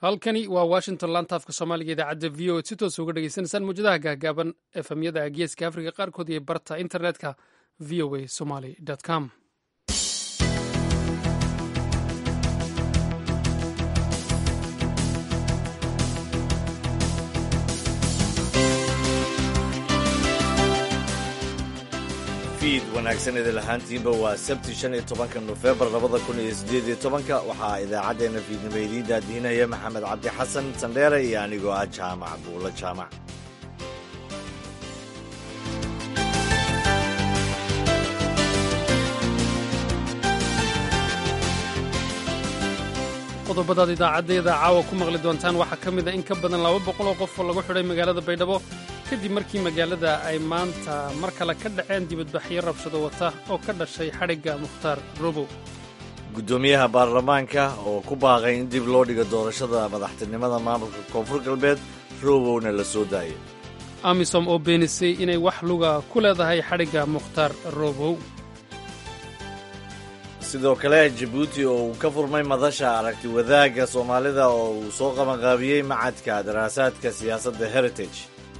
halkani waa washington lantaafka soomaaliga idaacadda v o si toos uga dhegeysanaysaan muwjadaha gaagaaban efemyada geeska afrika qaarkood iyo barta internetka v o a somaly com fiid wanaagsan idin lahaantiinba waa sabti shan iyo tobanka nofembar labada kun iyo siddeed iyo tobanka waxaa idaacaddeenna fiidnimo idiin daadihinaya maxamed cabdi xasan sandheere iyo anigoo ah jaamac buulo jaamac qodobadaad idaacaddeeda caawa ku maqli doontaan waxaa ka mid a in ka badan laba boqol oo qof oo lagu xidhay magaalada baydhabo kadib markii magaalada ay maanta mar kale ka dhaceen dibadbaxyo rabshado wata oo ka dhashay xadhigga mukhtaar robow guddoomiyaha baarlamaanka oo ku baaqay in dib loo dhigo doorashada madaxtinimada maamulka koonfur galbeed robowna la soo daayay amisom oo beenisay inay wax luga ku leedahay xadhigga mukhtaar robow sidoo kale jabuuti oo uu ka furmay madasha aragti wadaagga soomaalida oo uu soo qabanqaabiyey macadka daraasaadka siyaasadda heritage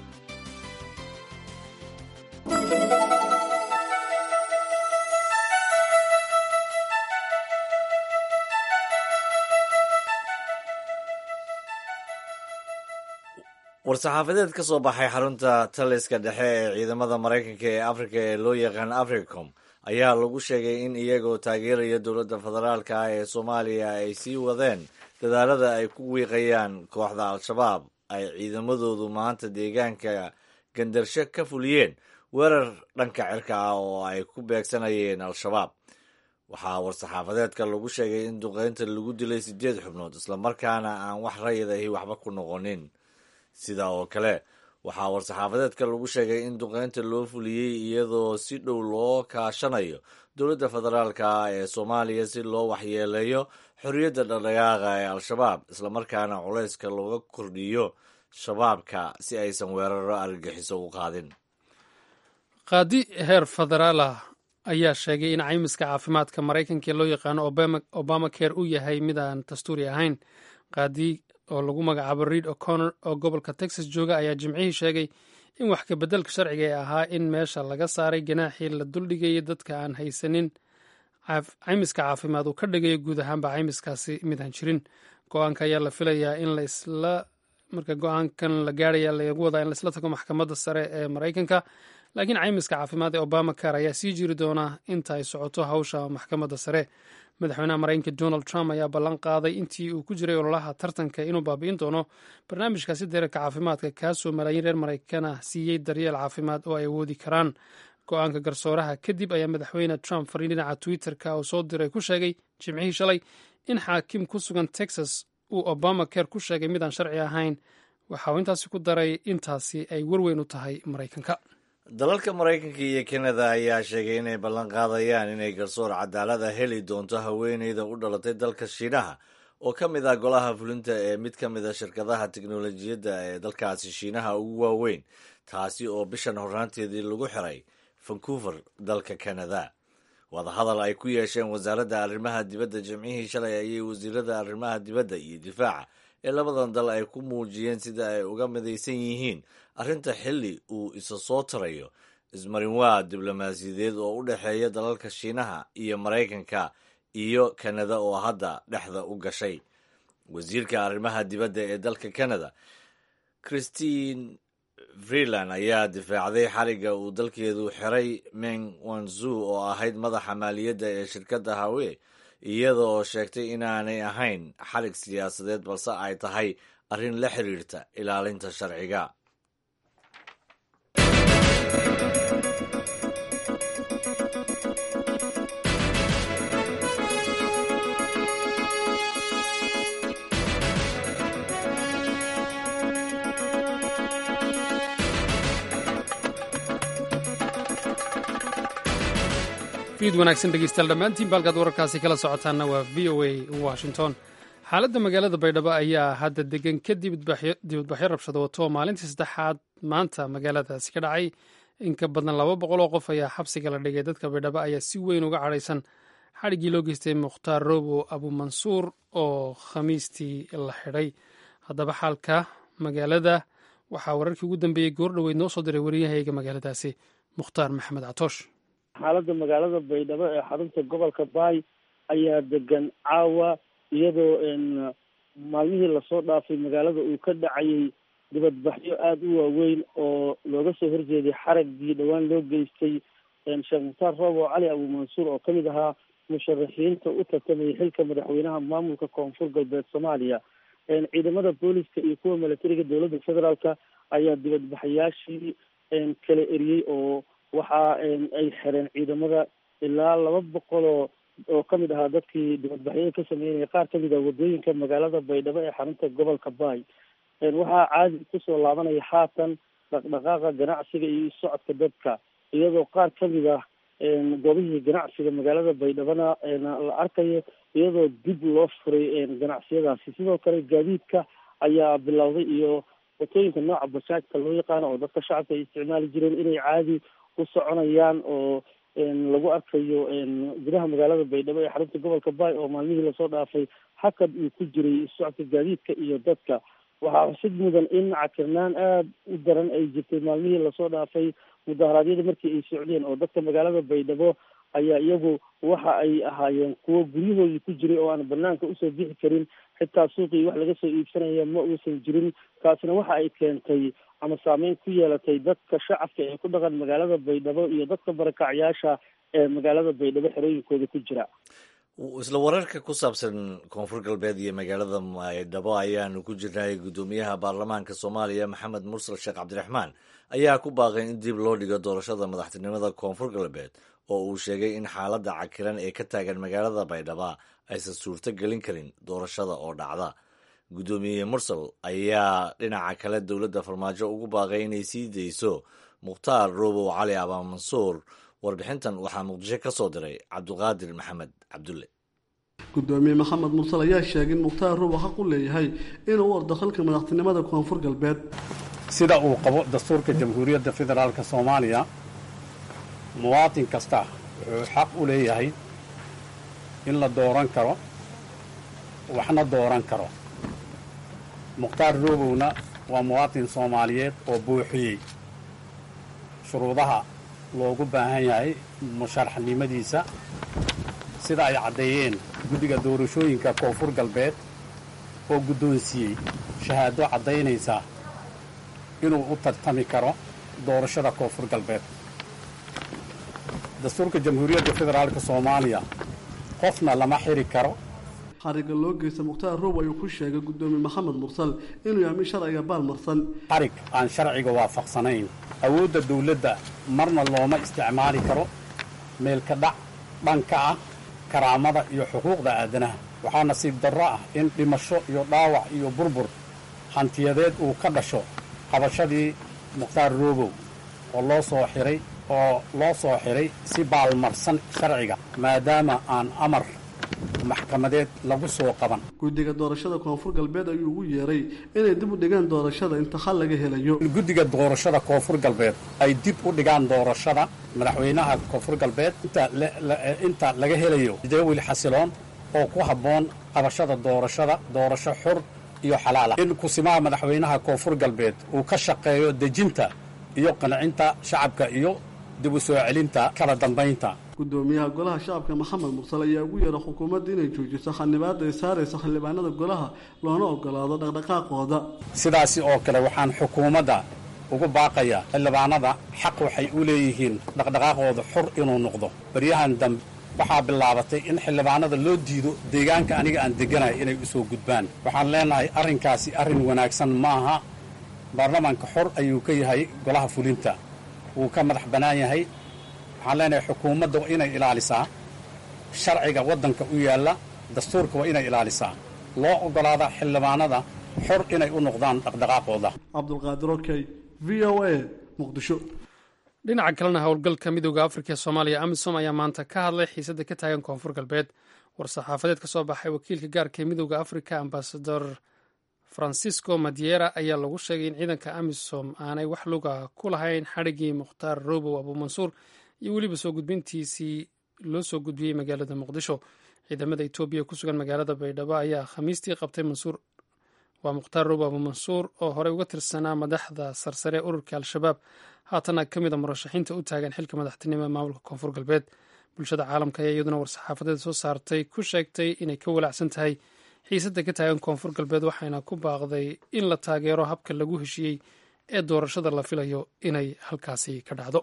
war-saxaafadeed ka soo baxay xarunta taliska dhexe ee ciidamada maraykanka ee afrika ee loo yaqaan africom ayaa lagu sheegay in iyagoo taageeraya dowladda federaalka ah ee soomaaliya ay sii wadeen dadaalada ay ku wiiqayaan kooxda al-shabaab ay ciidamadoodu maanta deegaanka gandarsho ka fuliyeen weerar dhanka cirka ah oo ay ku beegsanayeen al-shabaab waxaa war-saxaafadeedka lagu sheegay in duqeynta lagu dilay siddeed xubnood islamarkaana aan wax rayid ahi waxba ku noqonin sidaa oo kale waxaa war-saxaafadeedka lagu sheegay in duqeynta loo fuliyey iyadoo si dhow loo kaashanayo dowladda federaalka ah ee soomaaliya si loo waxyeeleeyo xorriyadda dhaqdhaqaaqa ee al-shabaab islamarkaana culayska looga kordhiyo shabaabka si aysan weeraro argagixiso u qaadin qaadi heer federaal ah ayaa sheegay in caymiska caafimaadka maraykanka ee loo yaqaano obama care uu yahay mid aan dastuuri ahayn qaadi oo lagu magacaabo reid o'connor oo gobolka texas jooga ayaa jimcihii sheegay in wax kabeddelka sharciga ee ahaa in meesha laga saaray ganaaxii la duldhigayay dadka aan haysanin caymiska caafimaad uu ka dhigayo guud ahaanba caymiskaasi midaan jirin go-aanka ayaa la filayaa in laisla marka go-aankan la gaaraya lagu wadaa in laisla tago maxkamadda sare ee maraykanka laakiin caymiska caafimaad ee obama car ayaa sii jiri doona inta ay socoto hawsha maxkamadda sare madaxweynaha maraykanka donald trump ayaa ballan qaaday intii uu ku jiray ololaha tartanka inuu baabi'in doono barnaamijkaasi deerarka caafimaadka kaasoo malaayiin reer maraykan ah siiyey daryeel caafimaad oo ay awoodi karaan go-aanka garsooraha kadib ayaa madaxweyne trump fariin dhinaca twitter-ka oo soo diray ku sheegay jimcihii shalay in xaakim ku sugan texas uu obama care ku sheegay midaan sharci ahayn waxa uu intaasi ku daray intaasi ay warweyn u tahay maraykanka dalalka maraykanka iyo kanada ayaa sheegay inay ballan qaadayaan inay garsoor cadaalada heli doonto haweeneyda u dhalatay dalka shiinaha oo ka mid ah golaha fulinta ee mid ka mid a shirkadaha teknolojiyadda ee dalkaasi shiinaha ugu waaweyn taasi oo bishan horraanteedii lagu xiray vancouver dalka canada wadahadal ay ku yeesheen wasaaradda arrimaha dibadda jimcihii shalay ayay wasiirada arrimaha dibadda iyo difaaca ee labadan dal ay ku muujiyeen sida ay uga midaysan yihiin arrinta xilli uu isa soo tarayo ismarinwaa diblomaasiyadeed oo u dhexeeya dalalka shiinaha iyo maraykanka iyo kanada oo hadda dhexda u gashay wasiirka arrimaha dibadda ee dalka canada christine freeland ayaa difaacday xariga uu dalkeedu xiray meng wanzu oo ahayd madaxa maaliyadda ee shirkadda hawe iyada oo sheegtay inaanay ahayn xarig siyaasadeed balse ay tahay arrin la xiriirta ilaalinta sharciga fiid wanaagsan dhegeystayaal dhammaantiin baalkaad wararkaasi kala socotaanna waa v o a washington xaaladda magaalada baydhabo ayaa hadda degan kadib dibadbaxyo rabshado wato oo maalintii saddexaad maanta magaaladaasi ka dhacay in ka badan laba boqol oo qof ayaa xabsiga la dhigay dadka baydhabo ayaa si weyn uga cadhaysan xadhiggii loo geystay mukhtaar robo abumansuur oo khamiistii la xidhay haddaba xaalka magaalada waxaa wararkii ugu dambeeyey goor dhoweyd noo soo diray wariyahayga magaaladaasi mukhtaar maxamed catoosh xaaladda magaalada baydhabo ee xarunta gobolka baay ayaa degan caawa iyadoo maalmihii lasoo dhaafay magaalada uu ka dhacayay dibadbaxyo aada u waaweyn oo looga soo horjeeday xaragii dhowaan loo geystay sheekh mukhtaar roobo cali abuumansuur oo kamid ahaa musharaxiinta u tartamayay xilka madaxweynaha maamulka koonfur galbeed soomaaliya ciidamada booliska iyo kuwa milatariga dowladda federaalka ayaa dibadbaxayaashii kala eriyey oo waxa ay xireen ciidamada ilaa laba boqoloo oo kamid ahaa dadkii dibadbaxyada ka sameynaya qaar kamid ah wadooyinka magaalada baydhabo ee xarunta gobolka baay waxaa caadi kusoo laabanaya haatan dhaqdhaqaaqa ganacsiga iyo socodka dadka iyadoo qaar kamid ah goobihii ganacsiga magaalada baydhabona la arkayo iyadoo dib loo furay ganacsiyadaasi sidoo kale gaadiidka ayaa bilowday iyo watooyinka nooca basaajka loo yaqaano oo dadka shacabka ay isticmaali jireen inay caadi u soconayaan oo lagu arkayo gudaha magaalada baydhabo ee xarunta gobolka baay oo maalmihii lasoo dhaafay hakad uu ku jiray socodka gaadiidka iyo dadka waxaa xusid mudan in cakirnaan aada u daran ay jirtay maalmihii lasoo dhaafay mudaharaadyada markii ay socdeen oo dadka magaalada baydhabo ayaa iyagu waxa ay ahaayeen kuwo guryahoodii ku jiray oo aan banaanka usoo bixi karin xitaa suuqii wax laga soo iibsanaya ma uusan jirin taasina waxa ay keentay ama saameyn ku yeelatay dadka shacabka ee ku dhaqan magaalada baydhabo iyo dadka barakacyaasha ee magaalada baydhabo xerooyinkooda ku jira isla wararka ku saabsan koonfur galbeed iyo magaalada baydhabo ayaanu ku jirnay guddoomiyaha baarlamaanka soomaaliya maxamed mursal sheekh cabdiraxmaan ayaa ku baaqay in dib loo dhigo doorashada madaxtinimada koonfur galbeed oo uu sheegay in xaaladda cakiran ee ka taagan magaalada baydhaba aysan suurto gelin karin doorashada oo dhacda guddoomiye mursal ayaa dhinaca kale dowladda farmaajo ugu baaqay inay sii dayso mukhtaar roobow cali abaamansuur warbixintan waxaa muqdisho ka soo diray cabdiqaadir maxamed cabdulle gudoomiye maxamed mursal ayaa sheegay in mukhtaar roobow xaq u leeyahay inuu u ordo xilka madaxtinimada koonfur galbeed sida uu qabo dastuurka jamhuuriyadda federaalk soomaaliya muwaatin kasta wuxuu xaq u leeyahay in la dooran karo waxna dooran karo mukhtaar roobowna waa muwaatin soomaaliyeed oo buuxiyey shuruudaha loogu baahan yahay musharaxnimadiisa sida ay caddeeyeen guddiga doorashooyinka koonfur galbeed oo guddoonsiiyey shahaado caddaynaysa inuu u tartami karo doorashada koonfur galbeed dastuurka jamhuuriyadda federaalk soomaaliya qofna lama xiri karo xariga loo geysta mukhtaar roob ayuu ku sheegay guddoomiye maxamed mursal inuu yahay mid sharciga baalmarsan xarig aan sharciga waafaqsanayn awoodda dawladda marna looma isticmaali karo meelka dhac dhanka ah karaamada iyo xuquuqda aadanaha waxaa nasiib darro ah in dhimasho iyo dhaawac iyo burbur hantiyadeed uu ka dhasho qabashadii mukhtaar roobow oo loo soo xiray oo loo soo xiray si baalmarsan sharciga maadaama aan amar maxkamadeed lagu soo qaban guddiga doorashada koonfur galbeed ayuu ugu yeeray inay dib u dhigaan doorashada inta xal laga helayo guddiga doorashada koonfur galbeed ay dib u dhigaan doorashada madaxweynaha koonfur galbeed inta laga helayo jadawil xasiloon oo ku habboon qabashada doorashada doorasho xur iyo xalaala in kusimaha madaxweynaha koonfur galbeed uu ka shaqeeyo dejinta iyo qancinta shacabka iyo dib u soo celinta kala dambaynta guddoomiyaha golaha shacabka maxamed mursal ayaa ugu yeeray xukuumadda inay joojiso xildhibaada ay saaraysa xildhibaanada golaha loona ogolaado dhaqdhaqaaqooda sidaasi oo kale waxaan xukuumadda ugu baaqayaa xildhibaanada xaq waxay u leeyihiin dhaqdhaqaaqooda xur inuu noqdo baryahan dambe waxaa bilaabatay in xildhibaanada loo diido deegaanka aniga aan degganahay inay u soo gudbaan waxaan leenahay arrinkaasi arrin wanaagsan maaha baarlamaanka xor ayuu ka yahay golaha fulinta wuu ka madax bannaan yahay waxaan leenahay xukuumadda waa inay ilaalisaa sharciga waddanka u yaalla dastuurka waa inay ilaalisaa loo oggolaada xildhibaanada xor inay u noqdaan dhaqdhaqaaqooda cabdulqaadir okey v o a muqdisho dhinaca kalena howlgalka midooda afrika ee soomaaliya amisom ayaa maanta ka hadlay xiisadda ka taagan koonfur galbeed war-saxaafadeed ka soo baxay wakiilka gaarka ee midooda afrika ambasador francisco madiera ayaa lagu sheegay in ciidanka amisom aanay wax luga ku lahayn xadhigii mukhtaar robow abuumansuur iyo weliba soo gudbintiisii loo soo gudbiyey magaalada muqdisho ciidamada etoobiya ku sugan magaalada baydhabo ayaa khamiistii qabtay mansuur waa mukhtaar robo abu mansuur oo horey uga tirsanaa madaxda sarsare ee ururka al-shabaab haatana ka mid a murashaxiinta u taagan xilka madaxtinimo ee maamulka koonfur galbeed bulshada caalamka ayaa iyaduna war-saxaafadeed soo saartay ku sheegtay inay ka walaacsan tahay xiisadda ka taagan koonfur galbeed waxayna ku baaqday in la taageero habka lagu heshiiyey ee doorashada la filayo inay halkaasi ka dhacdo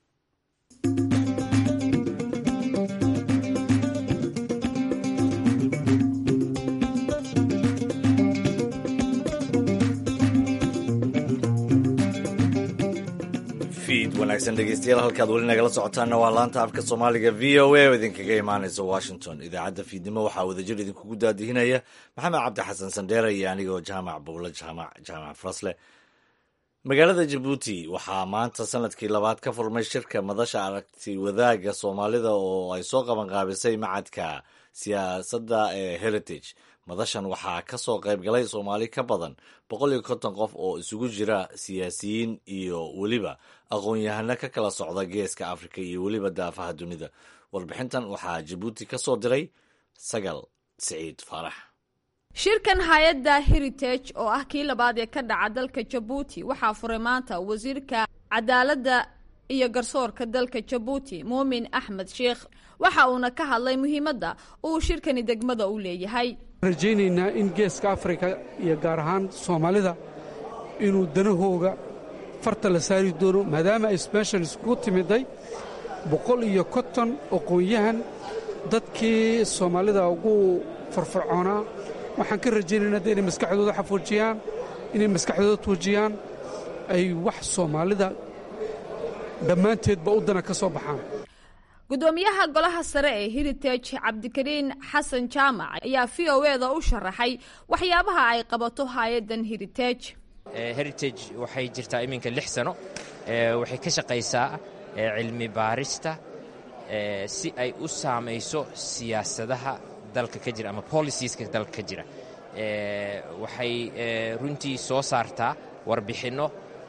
wanaagsan dhegeystayaal halkaad weli nagala socotaanna waa laanta afka soomaaliga v o a oo idinkaga imaanaysa washington idaacadda fiidnimo waxaa wadajir idinkugu daadihinaya maxamed cabdi xasan sandheere iyo anigoo jaamac bowle jaamac farasle magaalada jabuuti waxaa maanta sanadkii labaad ka furmay shirka madasha aragti wadaagga soomaalida oo ay soo qabanqaabisay macadka siyaasadda ee heritage madashan waxaa ka soo qayb galay soomaali ka badan boqol iyo konton qof oo isugu jira siyaasiyiin iyo weliba aqoon-yahano ka kala socda geeska afrika iyo weliba daafaha dunida warbixintan waxaa jabuuti ka soo diray sagal siciid faarax shirkan hay-adda heritage oo ah kii labaad ee ka dhaca dalka jabuuti waxaa furay maanta wasiirka cadaaladda iyo garsoorka dalka jabuuti muumin axmed sheikh waxa uuna ka hadlay muhiimadda uu shirkani degmada u leeyahay rajaynaynaa in geeska afrika iyo gaar ahaan soomaalida inuu danahooga farta la saari doono maadaama ay sbeshal iskugu timiday boqol iyo konton aqoon-yahan dadkii soomaalida ugu farfarcoonaa waxaan ka rajaynaynaa de inay maskaxdooda xafuujiyaan inay maskaxdooda tuujiyaan ay wax soomaalida dhammaanteedba u dana ka soo baxaan gudoomiyaha golaha sare ee heritage cabdikariin xasan jaamac ayaa v o eda u sharaxay waxyaabaha ay qabato hay-addan heritage heritage waxay jirtaa iminka lix sano waxay ka shaqaysaa cilmi baarista si ay u saamayso siyaasadaha dalka ka jira ama policieska dalka ka jira waxay runtii soo saartaa warbixinno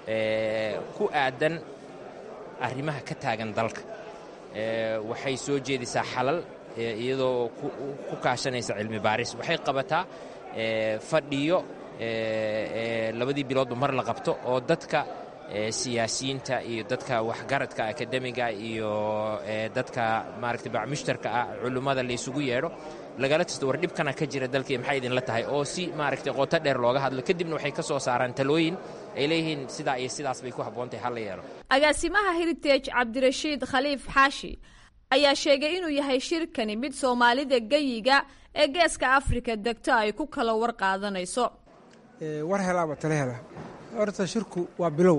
ku aadan arrimaha ka taagan dalka waxay soo jeedisaa xalal iyadoo ku kaashanaysa cilmi baaris waxay qabataa fadhiyo labadii biloodba mar la qabto oo dadka siyaasiyiinta iyo dadka waxgaradka akademiga iyo dadka maaragta bacmushtarka ah culummada laysugu yeedho lagala tisto war dhibkana ka jira dalkii maxay idinla tahay oo si maaragtay qoto dheer looga hadlo kadibna waxay ka soo saaraan talooyin ay leeyihiin sidaa iyo sidaas bay ku habboontahay hal la yeelo agaasimaha heritage cabdirashiid khaliif xaashi ayaa sheegay inuu yahay shirkani mid soomaalida geyiga ee geeska afrika degto ay ku kala war qaadanayso war helaaba tala hela horta shirku waa bilow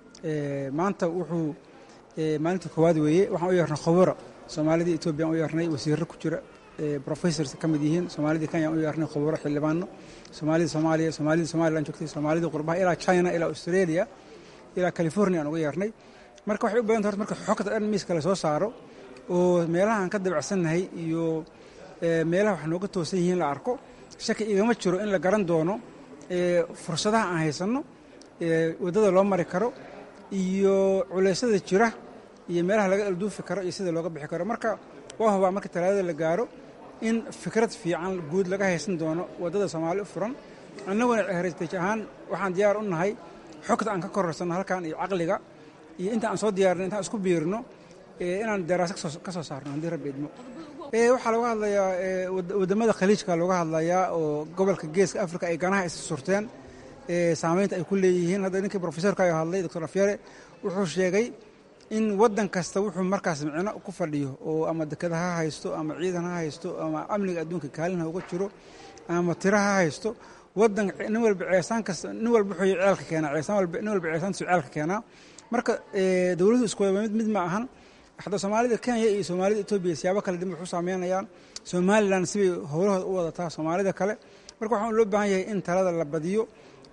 maanta wuxuu maalinta koowaad weeye waxaan u yeernay khubaro soomaalida etoobiya aan u yeernay wasiirro ku jira professors ka mid yihiin soomaalida kenya aan u yeernay khubaro xildhibaano soomaalida soomaaliya soomaalida somalilan joogtay soomaalida qurbaha ilaa china ilaa australia ilaa california aan uga yeernay marka waxay u badanta horta marka xogta dhan miiska la soo saaro oo meelaha aan ka dabacsannahay iyo meelaha wax nooga toosan yihiin la arko shaki igama jiro in la garan doono fursadaha aan haysanno waddada loo mari karo iyo culeysyada jira iyo meelaha laga alduufi karo iyo sida looga bixi karo marka waa hubaa marka talaadada la gaaro in fikrad fiican guud laga haysan doono waddada soomaali u furan annaguna heritage ahaan waxaan diyaar u nahay xogta aan ka kororsanno halkan iyo caqliga iyo inta aan soo diyaarinno intaan isku biirino inaan daraasa ka soo saarno haddii rabbi idmo waxaa looga hadlayaa waddamada khaliijka looga hadlayaa oo gobolka geeska afrika ay ganaha is surteen saamaynta ay ku leeyihiin hadda ninkii profesorka ayo hadlay doctor afyare wuxuu sheegay in waddan kasta wuxuu markaas micno ku fadhiyo oo ama dekada ha haysto ama ciidan ha haysto ama amniga adduunka kaalin ha uga jiro ama tira ha haysto wadan nin walba ceesaan kasta nin walba wuxuu ceelka keenaa ceesaan walba nin walba ceesaantiisu ceelka keenaa marka dowladuhu isku wada mid mid ma ahan hadda soomaalida kenya iyo soomaalida etoobiya siyaabo kale dib waxu saameynayaan somalilan sibay howlahooda u wadataa soomaalida kale marka waxaan loo baahan yahay in talada la badiyo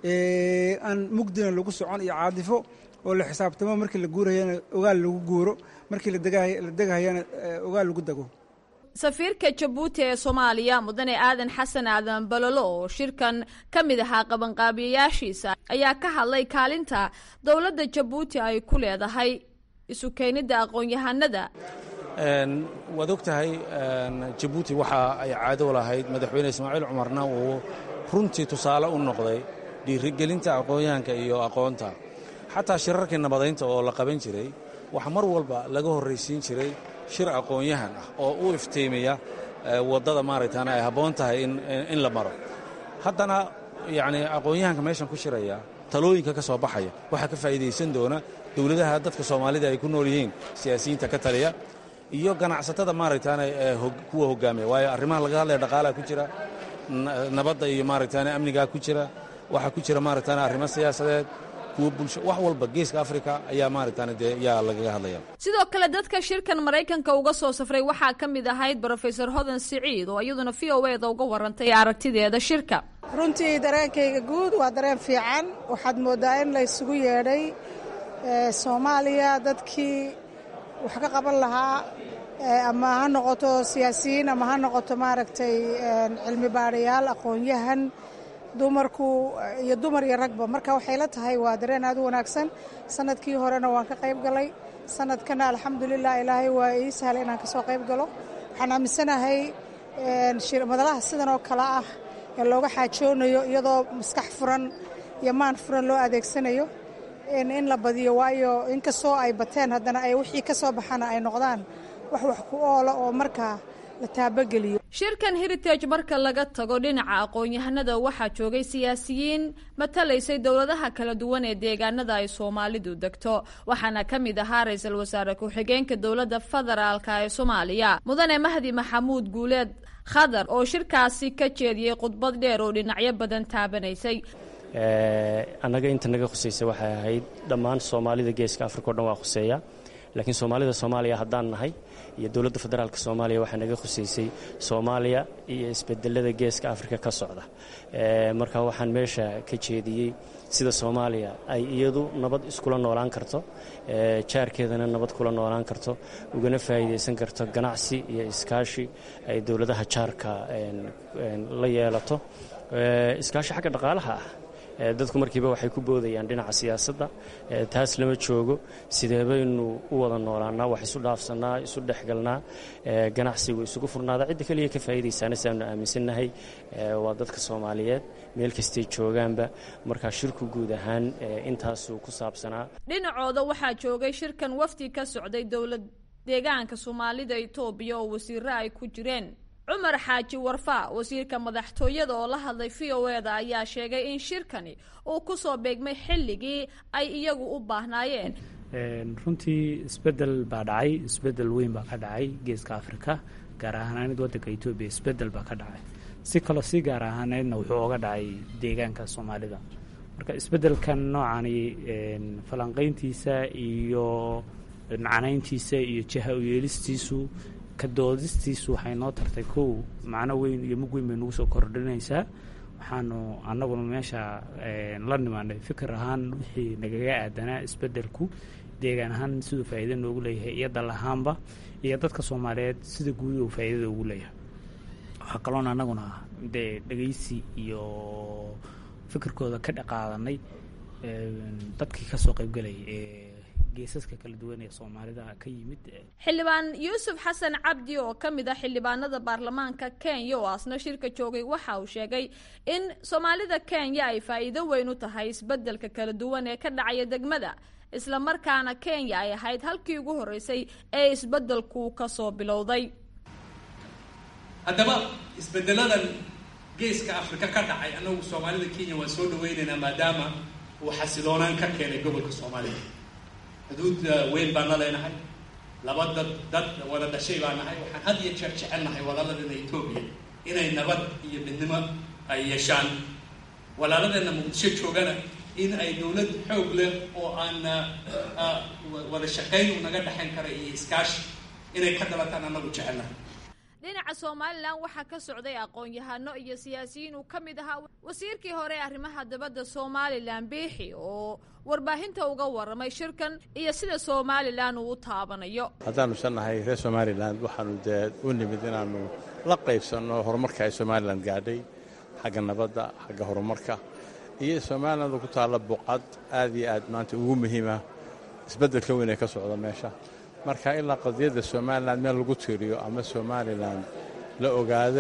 aan mugdina lagu socon iyo caadifo oo la xisaabtamo markii la guurayana ogaal lagu guuro markii la degahayana ogaal lagu dego safiirka jabuuti ee soomaaliya mudane aadan xasan aadan balolo oo shirkan ka mid ahaa qabanqaabiyayaashiisa ayaa ka hadlay kaalinta dowladda jabuuti ay ku leedahay isu keenidda aqoon-yahanada waad og tahay jabuuti waxa ay caado lahayd madaxweyne ismaaciil cumarna uu runtii tusaale u noqday dhiirigelinta aqoonyahanka iyo aqoonta xataa shirarkii nabadaynta oo la qaban jiray waxa mar walba laga horraysiin jiray shir aqoonyahan ah oo u iftiimiya waddada maaragtaana ay habboon tahay in la maro haddana yacnii aqoonyahanka meeshan ku shiraya talooyinka ka soo baxaya waxaa ka faa'iidaysan doona dowladaha dadka soomaalida ay ku nool yihiin siyaasiyiinta ka taliya iyo ganacsatada maaragtaana kuwa hoggaamiya waayo arrimaha laga hadlaya dhaqaalaha ku jira nabadda iyo maaragtaana amnigaa ku jira waxaa ku jira maaragtaana arrimo siyaasadeed kuwa bulsho wax walba geeska afrika ayaa maaragtaana dee yaa lagaga hadlaya sidoo kale dadka shirkan maraykanka uga soo safray waxaa ka mid ahayd brofesor hodan siciid oo iyaduna v o eda uga warantay aragtideeda shirka runtii dareenkayga guud waa dareen fiican waxaad mooddaa in la ysugu yeedhay soomaaliya dadkii wax ka qaban lahaa ama ha noqoto siyaasiyiin ama ha noqoto maaragtay cilmi baadhayaal aqoon-yahan dumarku iyo dumar iyo ragba marka waxay la tahay waa dareen aad u wanaagsan sanadkii horena waan ka qayb galay sanadkana alxamdulilah ilaahay waa ii sahlay inaan kasoo qayb galo waxaan aaminsanahay madalaha sidan oo kale ah ee looga xaajoonayo iyadoo maskax furan iyo maan furan loo adeegsanayo in la badiyo waayo inkastoo ay bateen haddana ay wixii ka soo baxana ay noqdaan wax wax ku oola oo markaa la taabageliyo shirkan heritage marka laga tago dhinaca aqoon-yahanada waxaa joogay siyaasiyiin matalaysay dowladaha kala duwan ee deegaanada ay soomaalidu degto waxaana ka mid ahaa ra-iisul wasaare ku-xigeenka dowladda federaalka ee soomaaliya mudane mahdi maxamuud guuleed khadar oo shirkaasi ka jeediyey khudbad dheer oo dhinacyo badan taabanaysay annaga inta naga khusaysa waxay ahayd dhammaan soomaalida geeska afrika o dhan waa khuseeya laakiin soomaalida soomaaliya haddaan nahay iyo dowladda federaalk soomaaliya waxaa naga khusaysay soomaaliya iyo isbedelada geeska afrika ka socda marka waxaan meesha ka jeediyey sida soomaaliya ay iyadu nabad iskula noolaan karto jaarkeedana nabad kula noolaan karto ugana faa'iidaysan karto ganacsi iyo iskaashi ay dowladaha jaarka la yeelato iskaashi xagga dhaqaalaha ah dadku markiiba waxay ku boodayaan dhinaca siyaasadda taas lama joogo sidee baynu u wada noolaanaa wax isu dhaafsannaa isu dhexgalnaa ganacsigu isugu furnaada cidda keliya ka faa'iidaysaana siaanu aaminsannahay waa dadka soomaaliyeed meel kastay joogaanba markaa shirku guud ahaan intaasuu ku saabsanaa dhinacooda waxaa joogay shirkan wafdi ka socday dowlad deegaanka soomaalida itoobiya oo wasiiro ay ku jireen cumar xaaji warfaa wasiirka madaxtooyada oo la hadlay v o eda ayaa sheegay in shirkani uu ku soo beegmay xilligii ay iyagu u baahnaayeen runtii isbedel baa dhacay isbedel weyn baa ka dhacay geeska afrika gaar ahaaneed waddanka etoobiya isbedel baa ka dhacay si kaloo si gaar ahaaneedna wuxuu oga dhacay deegaanka soomaalida marka isbedelkan noocani falanqayntiisa iyo macnayntiisa iyo jaha u yeelistiisu kadoodistiisu waxay noo tartay kow macno weyn iyo mug weyn bay nagu soo kordhinaysaa waxaanu annaguna meesha la nimaanay fikir ahaan wixii nagaga aadanaa isbedelku deegaan ahaan siduu faa'iida noogu leeyahay iyo dal ahaanba iyo dadka soomaaliyeed sida guud uu faa'iidada ugu leeyahay waxaa kaloon annaguna dee dhegeysi iyo fikirkooda ka dhaqaadanay dadkii kasoo qaybgalayay ee geesaska kala duwan ee soomaalida ka yimid xildhibaan yuusuf xasan cabdi oo ka mid ah xildhibaanada baarlamaanka kenya oo asna shirka joogay waxa uu sheegay in soomaalida kenya ay faa'iido weyn u tahay isbedelka kala duwan ee ka dhacaya degmada isla markaana kenya ay ahayd halkii ugu horreysay ee isbedelku ka soo bilowday haddaba isbedeladan geeska afrika ka dhacay annagu soomaalida kenya waan soo dhaweynaynaa maadaama uu xasiloonaan ka keenay gobolka soomaalida xuduud weyn baan la leenahay laba dad dad wada dhashay baa nahay waxaan had iyo jeer jecel nahay walaaladeenna etoobiya inay nabad iyo midnimo ay yeeshaan walaaladeenna muqdisho joogana in ay dowlad xoog leh oo aan wada shaqayn naga dhexayn kara iyo iskaashi inay ka dalataan annagu jecelnahay dhinaca somalilan waxaa ka socday aqoon-yahano iyo siyaasiyiin uu ka mid ahaa wasiirkii hore ee arrimaha dabadda somalilan biixi oo warbaahinta uga warramay shirkan iyo sida somalilan uu u taabanayo haddaanu sannahay reer somalilan waxaanu dee u nimid inaannu la qaybsanno horumarka ay somalilan gaadhay xagga nabadda xagga horumarka iyo somaliland ku taalla buqcad aad iyo aad maanta ugu muhiima isbeddelka weyn ee ka socda meesha marka ilaa qadiyadda somalilan meel lagu tiiriyo ama somalilan la ogaado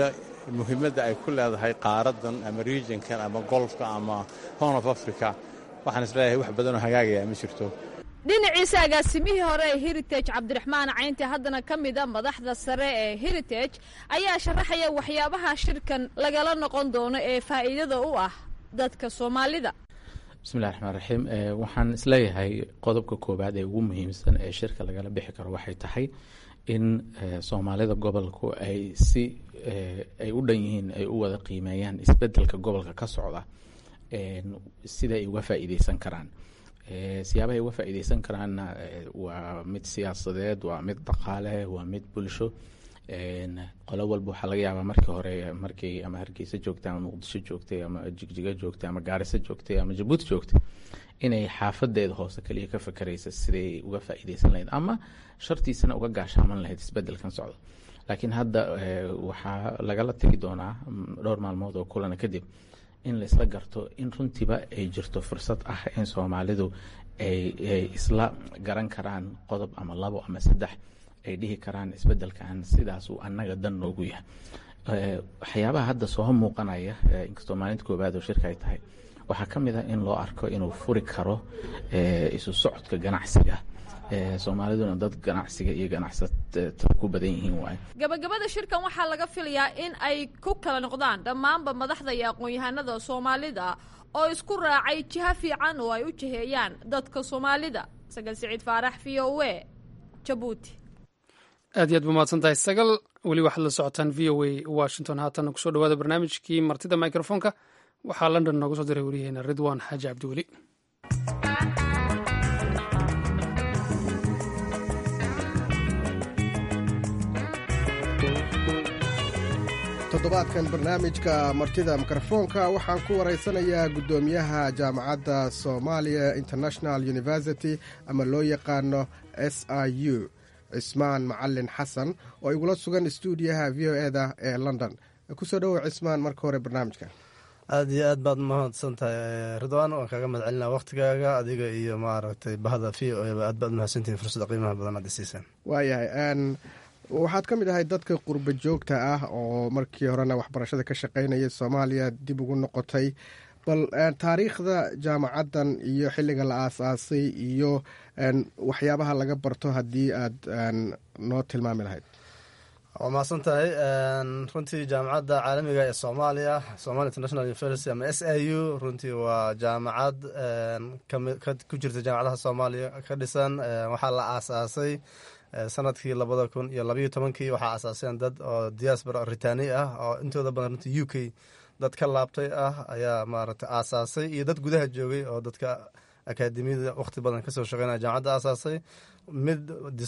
muhiimadda ay ku leedahay qaaradan ama regionkan ama golfka ama horn of africa waxaan isleeyahay wax badanoo hagaagaya ma jirto dhinaciisa agaasimihii hore ee heritage cabdiraxmaan caynti haddana ka mida madaxda sare ee heritage ayaa sharaxaya waxyaabaha shirkan lagala noqon doono ee faa'iidada u ah dadka soomaalida bismillahi raxmaan raxiim waxaan isleeyahay qodobka koowaad ee ugu muhiimsan ee shirka lagala bixi karo waxay tahay in soomaalida gobolku ay si ay u dhan yihiin ay u wada qiimeeyaan isbedelka gobolka ka socda sida ay uga faa'iideysan karaan siyaabahay uga faa'iideysan karaanna waa mid siyaasadeed waa mid dhaqaale waa mid bulsho qolo walba waxaa laga yaabaa markii hore markay ama hargeysa joogtay ama muqdisho joogtay ama jigjiga joogtay ama gaariso joogtay ama jabuuti joogtay inay xaafadeeda hoose kaliya ka fakeraysa siday uga faa'iideysan lahayd ama shartiisana uga gaashaaman lahayd isbedelkan socdo laakiin hadda waxaa lagala tegi doonaa dhowr maalmood oo kulana kadib in laisla garto in runtiiba ay jirto fursad ah in soomaalidu ay isla garan karaan qodob ama labo ama saddex ay dhihi karaan isbedelkan sidaas uu annaga dan noogu yahay waxyaabaha hadda soo muuqanaya inkastoo maalinta koowaad oo shirka ay tahay waxaa ka mid ah in loo arko inuu furi karo isu socodka ganacsiga soomaaliduna dad ganacsiga iyo ganacsatada ku badan yihiin waay gabagabada shirkan waxaa laga filayaa in ay ku kala noqdaan dhammaanba madaxda iyo aqoon-yahanada soomaalida oo isku raacay jiho fiican oo ay u jiheeyaan dadka soomaalida sagal siciid faarax v o e jabuuti aad iyo aad ba mahadsan tahay sagal weli waxaad la socotaan v o a washington haatanna kusoo dhawaada barnaamijkii martida microfonka waxaa london nooga soo diray waryaheena ridwan xaaji cabdiweli toddobaadkan barnaamijka martida mikrofoonka waxaan ku waraysanayaa guddoomiyaha jaamacadda somalia international university ama loo yaqaano s i u cismaan macalin xasan oo igula sugan stuudiyaha v o e da ee london kusoo dhowow cismaan marka hore barnaamijka aad iyo aad baad mahadsan tahay ridwaan waan kaaga mahad celinaa waktigaaga adiga iyo maaragtay bahda v o eba aad baad mahadsantihin fursada qiimaha badan aad isiisaan waayahay waxaad ka mid ahay dadka qurba joogta ah oo markii horena waxbarashada ka shaqaynaya soomaaliya dib ugu noqotay bal taariikhda jaamacaddan iyo xilliga la aasaasay iyo waxyaabaha laga barto haddii aad noo tilmaami lahayd waa mahadsan tahay runtii jaamacadda caalamiga ee soomaaliya somalia international university ama s i u runtii waa jaamacad ku jirta jaamacadaha soomaaliya ka dhisan waxaa la aasaasay sanadkii labada kun iyo labayo tobankii waxaa asaaseen dad oo diaspora ritani ah oo intooda badan runtii u k dad ka laabtay ah ayaa maaragtay aasaasay iyo dad gudaha joogay oo dadka akaademiyada waqti badan kasoo shaqeynaya jaamacadda aasaasay mid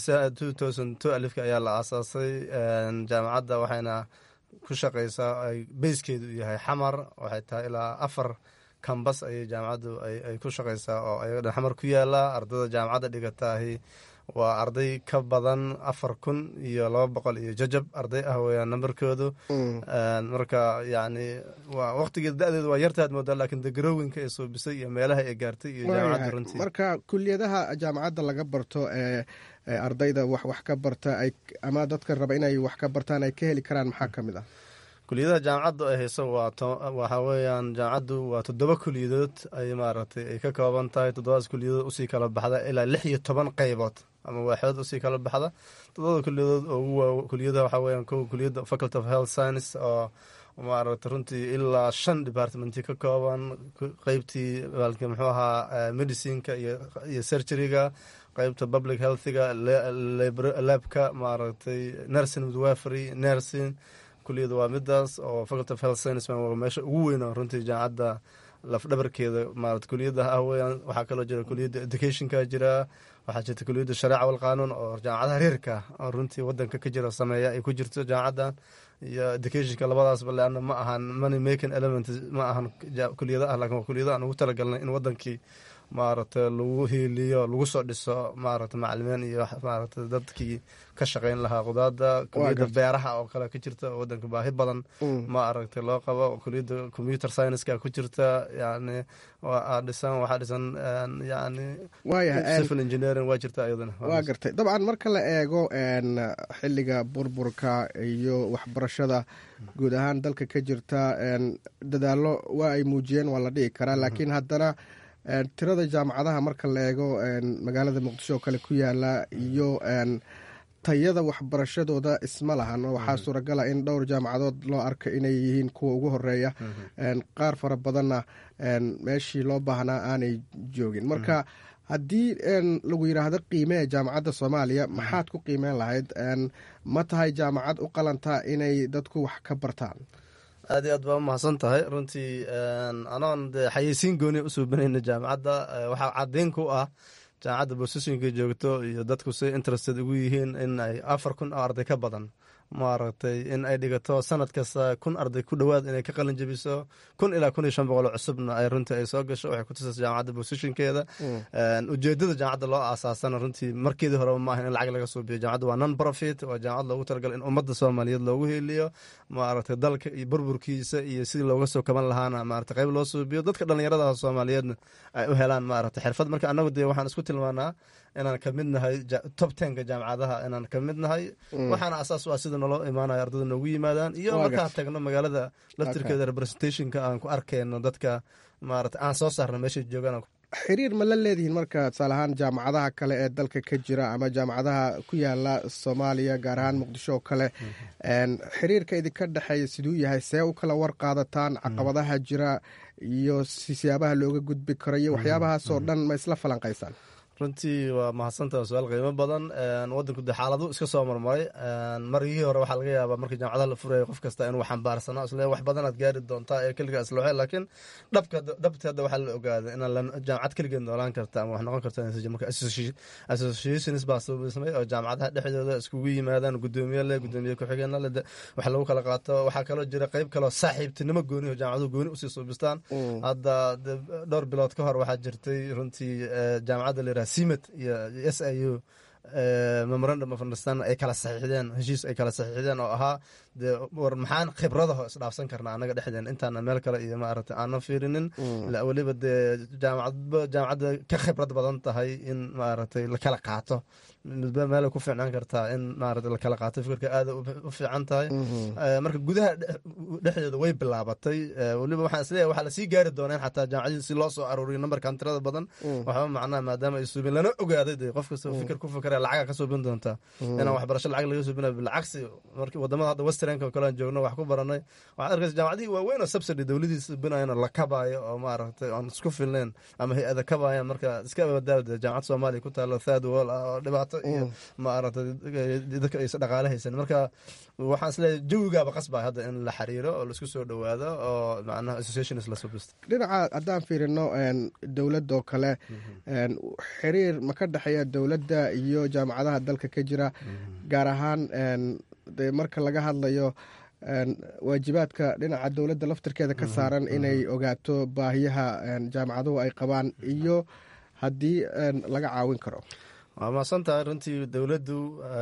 alifka ayaa la aasaasay jaamacadda waxayna ku shaqeysaa ay beyskeedu yahay xamar waxay tahay ilaa afar kambas ayay jaamacaddu ay ku shaqeysaa oo ayaga xamar ku yaala ardada jaamacadda dhigataahi waa arday ka badan afar kun iyo laba boqol iyo jajab arday ah weyaan nambarkoodu marka yani waa waqtigeeda da-deedu waa yartaad moodaa laakiin degarowinka ee suubisay iyo meelaha ay gaartay iyo jaamacadda runtii marka kuliyadaha jaamacadda laga barto ee ardayda wax wax ka barta ay ama dadka raba inay wax ka bartaan ay ka heli karaan maxaa ka mid ah kuliyadaha jaamacaddu ay hayso waxa weeyaan jaamacaddu waa toddoba kuliyadood ay maaragtay ay ka kooban tahay toddobadaas kuliyadood usii kala baxda ilaa lix iyo toban qeybood ama waaxood usii kala baxda toddobada kuliyadood oo ugu waa kuliyadaha waxaa weeyaan kow kuliyadda faculty of health science oo maaragtay runtii ilaa shan departmenti ka kooban qeybtii baalki muxuu ahaa medicineka iyo surgeryga qeybta public healthiga labka maaragtay nursing midwafery nursing kuliyada waa midaas oo faculty of health science waa meesha ugu weyn oo runtii jaamacadda lafdhabarkeeda maarata kuliyada ah weyaan waxaa kaloo jira kuliyadda educationka jira waxaa jirta kuliyadda shareeca walqaanuun oo jaamacadaha reerka oo runtii wadanka ka jira sameeya ay ku jirto jaamacaddan iyo educationka labadaasba leana ma ahan money making element ma ahan kuliyada ah lakin waa kuliyada aan ugu talagalnay in wadankii maaragtay lagu hiiliyo lagu soo dhiso maaragtay macalimiin iyo maaragtay dadkii ka shaqayn lahaa qudaada kuliyadda beeraha oo kale ka jirta oo wadanka baahi badan ma aragtay loo qabo kuliyadda computer scienceska ku jirta yani dhisan waxaa dhisan yani civil engineering waa jirta iyadana waa gartay dabcan marka la eego xiliga burburka iyo waxbarashada guud ahaan dalka ka jirta dadaalo waa ay muujiyeen waa la dhihi karaa laakiin haddana tirada jaamacadaha marka la eego magaalada muqdisho oo kale ku yaala iyo tayada waxbarashadooda isma lahan waxaa suuragala in dhowr jaamacadood loo arka inay yihiin kuwa ugu horeeya qaar fara badanna meeshii loo baahnaa aanay joogin marka haddii lagu yidhaahdo qiimee jaamacadda soomaaliya maxaad ku qiimeyn lahayd ma tahay jaamacad u qalantaa inay dadku wax ka bartaan aad iyo aad baa umahadsan tahay runtii anoon de xayeysiin gooni usoo banayna jaamacadda waxaa caddeyn ku ah jaamacadda boosashinka joogto iyo dadku si interested ugu yihiin in ay afar kun oo arday ka badan maaragtay in ay dhigato sanad kasta kun arday ku dhowaad inay ka qalin jebiso kun ilaa kun iyo shan boqol oo cusubna ay runtii ay soo gasho waxay ku tusaysa jaamacadda boosashinkeeda ujeedada jaamacadda loo aasaasana runtii markeedii horeba ma ahan in lacag laga soo biyo jaamacadda waa non profit waa jaamacad loogu talagalay in ummadda soomaaliyeed loogu heeliyo maaragtay dalka iyo burburkiisa iyo sidii looga soo kaban lahaana maaragtay qayb loo soo biyo dadka dhallinyarada soomaaliyeedna ay u helaan maaragtay xirfad marka annagu dee waxaan isku tilmaanaa inaan ka mid nahay top tenka jaamacadaha inaan ka mid nahay waxaana asaas u ah sida naloo imaanayo ardada noogu yimaadaan iyo markaan tagno magaalada laftirkeeda representationka aan ku arkayno dadka maarata aan soo saarno meeshay joogaan xiriir ma la leedihiin marka tusaale ahaan jaamacadaha kale ee dalka ka jira ama jaamacadaha ku yaala soomaaliya gaar ahaan muqdisho oo kale xiriirka idinka dhexeeya siduu yahay see u kala war qaadataan caqabadaha jira iyo siyaabaha looga gudbi karo iyo waxyaabahaasoo dhan ma isla falanqaysaan runtii waa mahadsantaha su-aal qiimo badan wadanku de xaaladu iska soo marmaray margihii hore waxaa laga yaabaa markii jaamacadaha la furaya qof kasta inuu xambaarsano isle wax badanaad gaari doontaa ee keligaa islooxe laakiin dhabka dhabti hadda waxaa la ogaaday inaan jaamacad keligeed noolaan karta ama wax noqon karta marka associations baa sabaysmay oo jaamacadaha dhexdooda iskugu yimaadaan gudoomiye leh gudoomiye ku-xigeenna leh wax lagu kala qaato waxaa kaloo jira qeyb kaloo saaxiibtinimo gooni oo jaamacaduhu gooni usii suubistaan hadda dhowr bilood ka hor waxaa jirtay runtii jaamacadda la yiraha simet iyo s i u memorandum of understanding ay kala saxiixdeen heshiis ay kala saxiixdeen oo ahaa dee war maxaan khibradaho isdhaafsan karnaa annaga dhexdeen intaana meel kale iyo maaragtay aanan fiirinin weliba dee jaamacadba jaamacadda ka khibrad badan tahay in maaragtay lakala qaato midba meelay ku fiicnaan kartaa in maaragtay lakala qaato fikirka aada u fiican tahay marka gudaha dhexdeeda way bilaabatay weliba waxaan isleeyahay waxaa lasii gaari doonaa in xataa jaamacadii si loo soo aruuriyo nambarkan tirada badan waxba macnaha maadaama ay suubin lana ogaaday dee qof kasta fikir ku fikira lacaga ka suubin doontaa inaan waxbarasho lacag laga suubinayo bilcagsi markii wadamada hadda westernka oo kale aan joogno wax ku baranay waxaad arkaysa jaamacadihii waaweyn oo subsidy dowladii suubinayan oo la kabaayo oo maaragtay aan isku filnayn ama hay-ada kabaayaan marka iska abadaawda jaamacad soomaaliya ku taalo third wall ah oo dhibaato iyo maaragtay dadka aysa dhaqaale haysan marka waxaan isleeyahay jawigaaba qasbaya hadda in la xiriiro oo laisku soo dhowaado oo macnaha associations la subisto dhinaca haddaan fiirino dowladda oo kale xiriir ma ka dhexeeya dowladda iyo jaamacadaha dalka ka jira gaar ahaan de marka laga hadlayo waajibaadka dhinaca dowladda laftirkeeda ka saaran inay ogaato baahiyaha jaamacaduhu ay qabaan iyo haddii laga caawin karo waa mahadsan tahay runtii dowladdu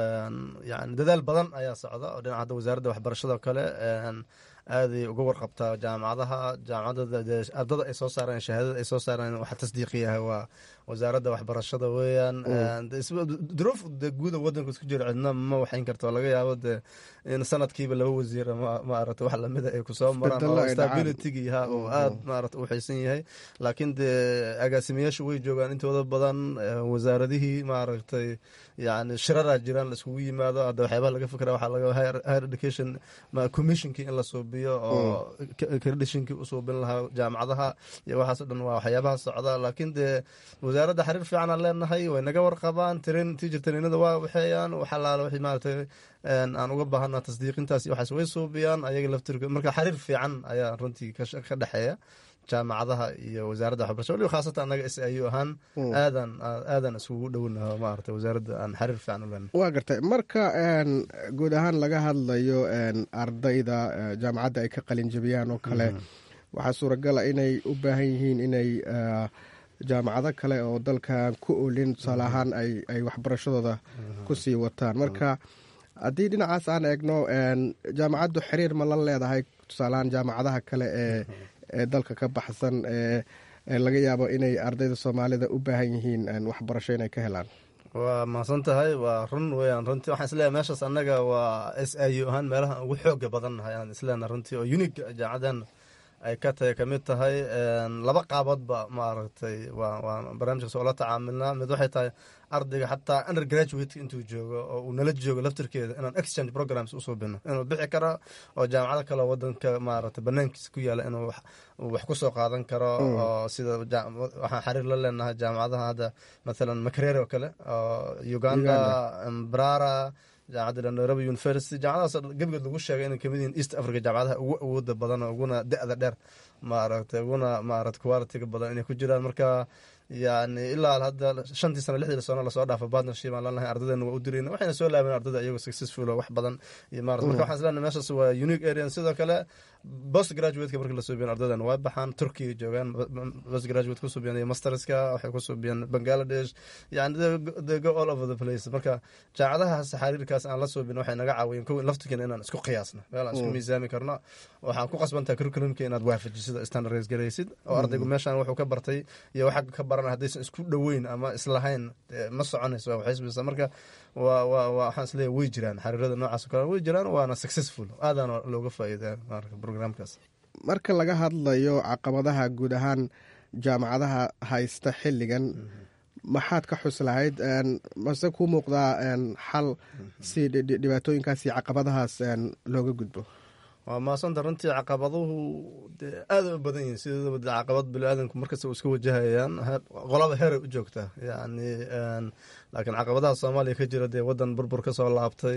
yani dadaal badan ayaa socda oo dhinaca hadda wasaaradda waxbarashada oo kale aaday uga warqabtaa jaamacadaha jaamacadda ardada ay soo saareen shahaadada ay soo saareen waxa tasdiiqiyaha waa wasaaradda waxbarashada weeyaan duruuf de guuda wadanku isku jiro cidna ma waxayn karta oo laga yaabo de in sanadkiiba laba wasiir maarata wax lamida ay kusoo maraan oo stabilitygii ha oo aad maarata u xaysan yahay laakiin dee agaasimayaashu way joogaan intooda badan wasaaradihii maaragtay yani shiraraa jiraan la iskugu yimaado hadda waxyaabaha laga fikra waxaa laga higher education commissionkii in la suubiyo oo credishinkii u suubin lahaa jaamacadaha iyo waxaas o dhan waa waxyaabaha socda laakiin dee wasaaradda xiriir fiican aan leenahay way naga warqabaan tirin tiijir tariinada waa waxeeyaan waxalaala wixii maaragtay aan uga baahanaa tasdiiqintaas iyo waxaas way suubiyaan ayaga laftirka marka xiriir fiican ayaa runtii ka dhexeeya jaamacadaha iyo wasaaradda waxbarasha waliba khaasatan annaga s i u ahaan aadan aadan iskugu dhownaho maarata wasaaradda aan xiriir fiican u leenahay waa gartay marka guud ahaan laga hadlayo ardayda jaamacadda ay ka qalin jabiyaan oo kale waxaa suuragala inay u baahan yihiin inay jaamacado kale oo dalkan ku olin tusaale ahaan ay ay waxbarashadooda kusii wataan marka haddii dhinacaas aan eegno jaamacaddu xiriir ma la leedahay tusaaleahaan jaamacadaha kale ee ee dalka ka baxsan ee laga yaabo inay ardayda soomaalida u baahan yihiin waxbarasho inay ka helaan waa mahadsan tahay waa run weyaan runtii waxaan isleeyahay meeshaas annaga waa s i u ahaan meelaha ugu xooga badan nahay aan isleenahay runtii oo unig jaamacadan ay ka tahay kamid tahay laba qaaboodba maaragtay waa waa barnaamijkaas oo la tacaamilnaa mid waxay tahay ardayga xataa undergraduate intuu joogo oo uu nala joogo laftirkeeda inaan exchange programs usoo bino inuu bixi karo oo jaamacado kale wadanka maaragtay banaankiisa ku yaala inuu wax ku soo qaadan karo oo sida waxaan xiriir la leenahay jaamacadaha hadda mathalan makerere oo kale oo uganda brara jaamacadda nairobi university jaamacadahaas gebigood lagu sheegay inay kamid yihiin east africa jaamacadaha ugu awooda badan oo uguna da-da dheer maaragtay uguna maarata qualitiga badan inay ku jiraan marka yani ilaa hadda shantii sano lixdii sano lasoo dhaafo partnership aan lanahay ardaydeena waa u dirayna waxayna soo laabeen ardayda iyagoo successful oo wax badan iyo maarata marka waxaan islenahay meeshaas waa unique area sidoo kale post graduateka markii la suubiyan ardaydan waa baxaan turkiga joogaan post graduate ku suubiyan iyo masterska waxay ku suubiyeen bangladesh yani they go all over the place marka jaamacadahaas xariirkaas aan la suubin waxay naga caawiyeen kow laftirkeena inaan isku qiyaasno meel aan isku miisaami karno waxaan ku qasbantaha curriculumka inaad waafajisid standardize garaysid oo ardaygu meeshaan wuxuu ka bartay iyo waxa ka baran haddaysan isku dhoweyn ama islahayn ma soconayso waa waxisbisa marka waa waa waxaan isleeyahay way jiraan xariirada noocaas oo kale way jiraan waana successful aadaana looga faa'iidaa marka programkaas marka laga hadlayo caqabadaha guud ahaan jaamacadaha haysta xilligan maxaad ka xus lahayd mase kuu muuqdaa xal si dhibaatooyinkaas iyo caqabadahaas looga gudbo waa maasanta runtii caqabaduhu dee aaday u badan yihiin sideedaba de caqabad biniaadanku markasta u iska wajahayaan qolaba heray u joogtaa yani laakiin caqabadaha soomaaliya ka jira dee wadan burbur ka soo laabtay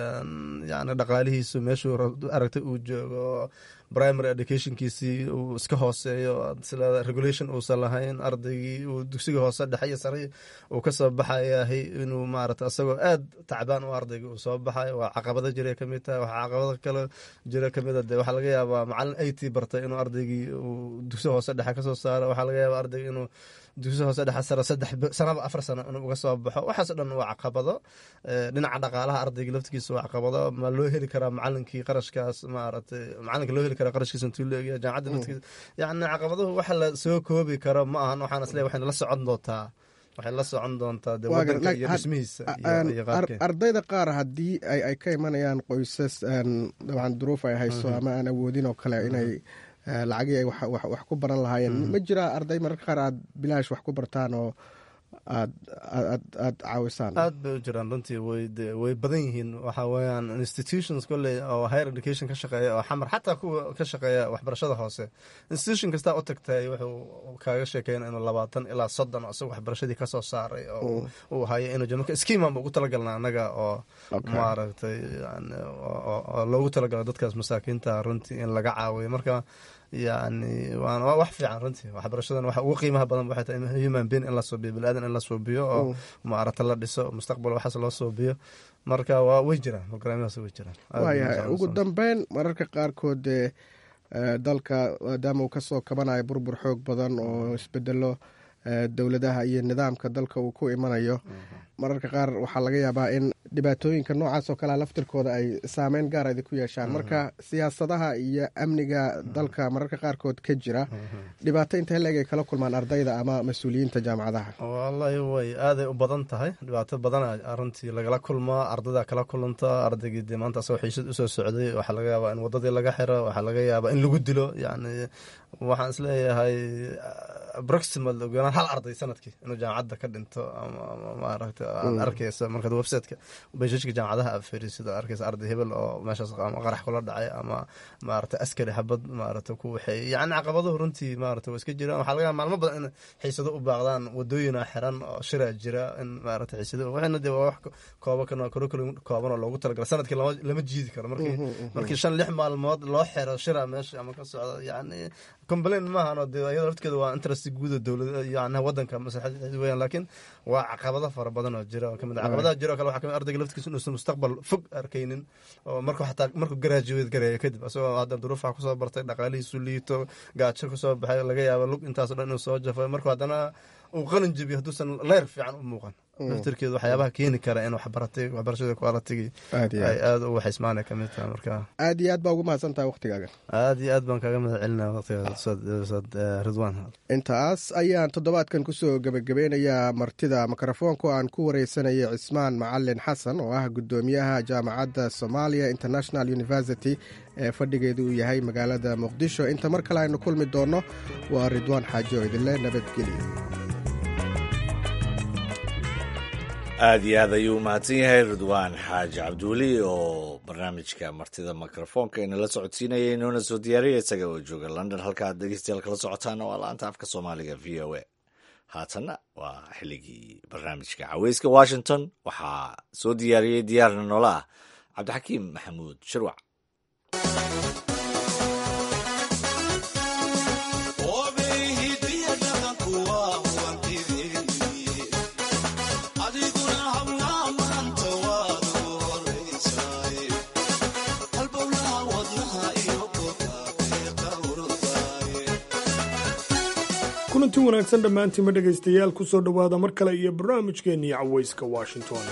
yani dhaqaalihiisu meeshuu aragtay uu joogo primary educationkiisii uu iska hooseeyo sila regulation uusan lahayn ardaygii uu dugsiga hoose dhexe iyo sare uu ka soo baxayahay inuu maarata isagoo aad tacbaan u ardayga uu soo baxay waa caqabado jiray kamid tahay waxaa caqabado kale jira kamid a de waxaa laga yaabaa macalin it bartay inuu ardaygii uu dugsi hoose dhexe kasoo saaro waxaa laga yaabaa ardayga inuu dugsi hoose dhexe sare saddex sanaba afar sano inuu uga soo baxo waxaas dhan waa caqabado dhinaca dhaqaalaha ardayga laftigiisa waa caqabado ma loo heli karaa macalinkii qarashkaas maaragtay macalinka loo heli karaa qarashkiisa intuu leegyahay jaamacadda laftigiisa yacni caqabaduhu waxa la soo koobi karo ma ahan waxaan isleeyahay waxayna la socon doontaa waxay la socon doontaa de wadanka iyo dhismihiisa iyo qaabkeeda ardayda qaar haddii ay ka imanayaan qoysas dabcan duruuf ay hayso ama aan awoodin oo kale inay lacagii ay wax ku baran lahaayeen ma jiraa arday mararka qaar aad bilaash wax ku bartaan oo aad aad aad caawisaan aad bay u jiraan runtii way way badan yihiin waxa weeyaan institutions kolley oo higher education ka shaqeeya oo xamar xataa kuwa ka shaqeeya waxbarashada hoose institution kastaa u tagtay wuxuu kaaga sheekeyna inuu labaatan ilaa soddon isaga waxbarashadii kasoo saaray oo uu hayo inuu jiro marka skiiman ba ugu talagalna annaga oo maaragtay oo loogu talagalo dadkaas masaakiinta runtii in laga caawiyo marka yani waa wax fiican runtii waxbarashadan waxa ugu qiimaha badan waxay tahay human being in la suubiyo biniaadan in la suubiyo oo maarata la dhiso mustaqbal waxaas loo suubiyo marka waa way jiraan programyadaas way jiraan waayahay ugu dambeyn mararka qaarkood dee dalka maadaama uu kasoo kabanayo burbur xoog badan oo isbedelo dowladaha iyo nidaamka dalka uu ku imanayo mararka qaar waxaa laga yaabaa in dhibaatooyinka noocaas oo kalea laftirkooda ay saameyn gaar idi ku yeeshaan marka siyaasadaha iyo amniga dalka mararka qaarkood ka jira dhibaato intee leeg ay kala kulmaan ardayda ama mas-uuliyiinta jaamacadaha wallahi way aaday u badan tahay dhibaato badana runtii lagala kulmaa ardayda kala kulanta ardaygii dee maanta asagoo xiisad usoo socday waxaa laga yaabaa in wadadii laga xiro waxaa laga yaabaa in lagu dilo yani waxaan isleeyahay proximal ogoonaan hal arday sanadkii inuu jaamacadda ka dhinto ama maaragta aad arkeysa markaad websiteka beshashka jaamacadaha aad fiirisid oo arkeysa arday hebel oo meeshaas ama qarax kula dhacay ama maaragta askari xabad maaragta ku waxeeyey yacni caqabaduhu runtii maaragta waa iska jiraan waxaa laga yaaba maalmo badan in xiisado u baaqdaan wadooyina xiran oo shiraa jira in maaragta xiisado waxayna dee waa wax kooba kan curriculum kooban oo loogu talagala sanadkii lama lama jiidi karo markii markii shan lix maalmood loo xiro shira meesha ama ka socda yacni complain maahan oo dee iyada lafteeda waa interest interest guuda dowlada yani wadanka maslaxadiisa weeyaan laakiin waa caqabado fara badan oo jira oo kamid ah caqabadaha jira oo kale waxaa kamid ardayga laftigiisa inuusan mustaqbal fog arkaynin oo markuu xataa markuu graduate gareeyo kadib asagoo hadda duruufaha kusoo bartay dhaqaalihiisu liito gaajo kusoo baxay laga yaabo lug intaaso dhan inuu soo jafo markuu haddana uu qalin jebiyo hadduusan leyr fiican u muuqan laftirkeedu waxyaabaha keeni kara in waxbaratay waxbarashada qualitigi ay aada u waxismaana kamid tahay marka aad iyo aad baa ugu mahadsan tahay waktigaaga aad iyo aad baan kaga mahad celinaya waqtiga ridwan intaas ayaan toddobaadkan kusoo gebagabeynayaa martida mikrofoonku aan ku wareysanayay cismaan macalin xasan oo ah guddoomiyaha jaamacadda somalia international university ee fadhigeedu uu yahay magaalada muqdisho inta mar kale aynu kulmi doonno waa ridwaan xaaji oo idinle nabadgelyo aada iyo aad ayuu umahadsan yahay ridwaan xaaji cabduuli oo barnaamijka martida mikrofoonka inala socodsiinaya inoona soo diyaariya isaga oo jooga london halkaad dhegeystayaal kala socotaana waa la-anta afka soomaaliga v o a haatanna waa xilligii barnaamijka caweyska washington waxaa soo diyaariyey diyaarna noola ah cabdixakiim maxamuud shirwac kulanti wanaagsan dhammaantiinma dhegaystayaal ku soo dhowaada mar kale iyo barnaamijkeennii cawayska washington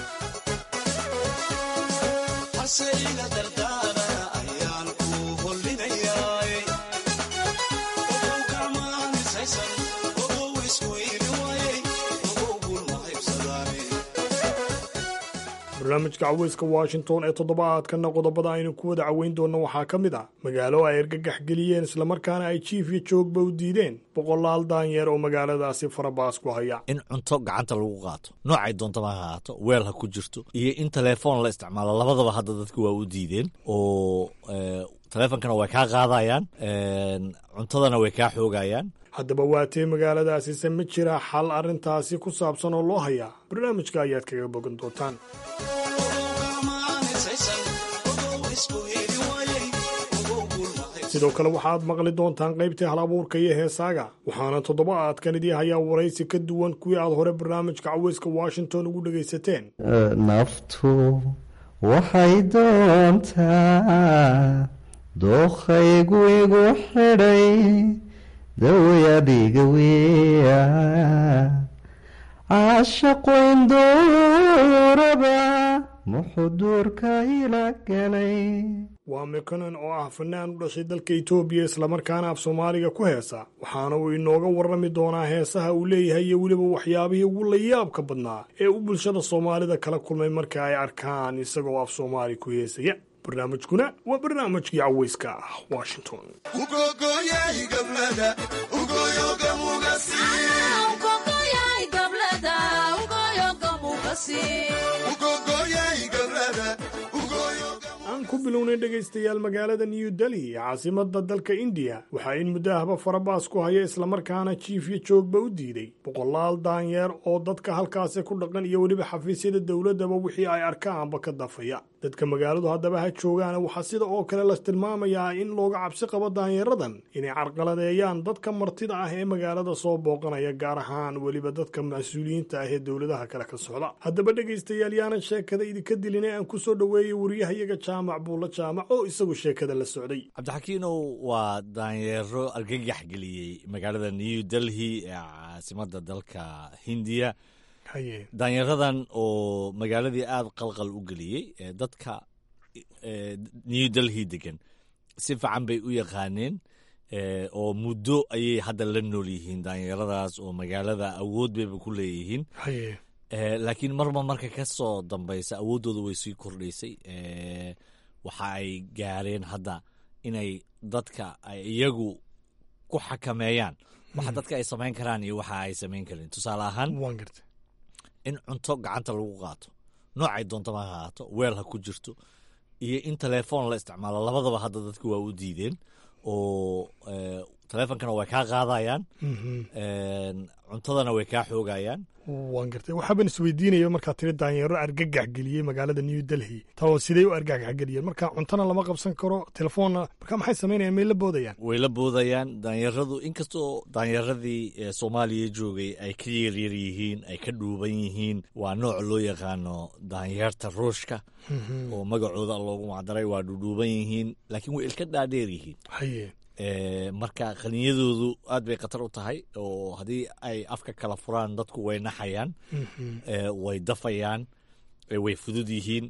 barnaamijka caweyska washington ee toddobaadkana qodobada aynu ku wada caweyn doonno waxaa ka mid ah magaalo ay argagax geliyeen islamarkaana ay jiif iyo joogba u diideen boqolaal daanyeer oo magaaladaasi farabaas ku haya in cunto gacanta lagu qaato noocay doontaba ha ahaato weel ha ku jirto iyo in telefoon la isticmaalo labadaba hadda dadka waa u diideen oo teleefonkana way kaa qaadayaan cuntadana way kaa xoogayaan haddaba waatee magaaladaasise ma jiraa xal arrintaasi ku saabsan oo loo hayaa barnaamijka ayaad kaga bogan doontaan sidoo kale waxaad maqli doontaan qaybtii hal abuurka iyo heesaaga waxaana toddobaadkan idii hayaa waraysi ka duwan kuwii aad hore barnaamijka caweyska washington ugu dhegaysateen naftu waxay doontaa dookhaygu igu xidhay dawayadiga weya caashaqu indooraba muxuduurka ila galay waa mikonan oo ah fanaan u dhashay dalka etoobiya islamarkaana af soomaaliga ku heesa waxaana uu inooga warrami doonaa heesaha uu leeyahay iyo weliba waxyaabihii ugu layaabka badnaa ee uu bulshada soomaalida kala kulmay marka ay arkaan isagoo af soomaali ku heesaya barnaamijkuna waa barnaamijkii caweyska ah washington aan ku bilownay dhegaystayaal magaalada new delhi ee caasimada dalka indiya waxaa in muddo ahba farabaas ku haya islamarkaana jiif iyo joogba u diiday boqolaal daanyeer oo dadka halkaasi ku dhaqan iyo weliba xafiisyada dowladdaba wixii ay arkaanba ka dafaya dadka magaaladu haddaba ha joogaana waxaa sida oo kale la tilmaamayaa in looga cabsi qabo daanyaradan inay carqaladeeyaan dadka martida ah ee magaalada soo booqanaya gaar ahaan weliba dadka mas-uuliyiinta ah ee dowladaha kale ka socda haddaba dhegaystayaal yaanan sheekada idinka dilin ee aan ku soo dhoweeyey wariyahayaga jaamac buulla jaamac oo isagu sheekada la socday cabdixakiinow waa daanyeero argagax geliyey magaalada new delhi ee caasimada dalka hindiya daanyaradan oo magaaladii aada qalqal u geliyey dadka new delhi degan si fiican bay u yaqaaneen oo muddo ayay hadda la nool yihiin daanyaradaas oo magaalada awood bayba ku leeyihiin laakiin marba marka ka soo dambaysa awooddooda way sii kordhaysay waxa ay gaareen hadda inay dadka ay iyagu ku xakameeyaan waxa dadka ay samayn karaan iyo waxa ay samayn karin tusaale ahaan in cunto gacanta lagu qaato noocay doontaba ha ahaato weel ha ku jirto iyo in telefoon la isticmaalo labadaba hadda dadka waa u diideen oo taleefonkana way kaa qaadayaan Mhm. Een, cuntadana way kaa xoogayaan waan gartay waxaaban isweydiinaya markaa tiri daanyeero argagax geliyey magaalada new delhi tao sidee u argagax geliyeen marka cuntana lama qabsan karo telefoonna marka maxay samaynayaan may la boodayaan way la boodayaan daanyaradu inkastoo daanyaradii ee soomaaliya joogay ay ka yaryar yihiin ay ka dhuuban yihiin waa nooc loo yaqaano daanyeerta ruushka Mhm. oo magacooda loogu macdaray waa dhudhuuban yihiin laakiin way ilka dhaadheer yihiin haye Ee, marka qaninyadoodu aad bay khatar u tahay oo haddii ay afka kala furaan dadku way naxayaan Mhm. ee, way dafayaan ee, way fudud yihiin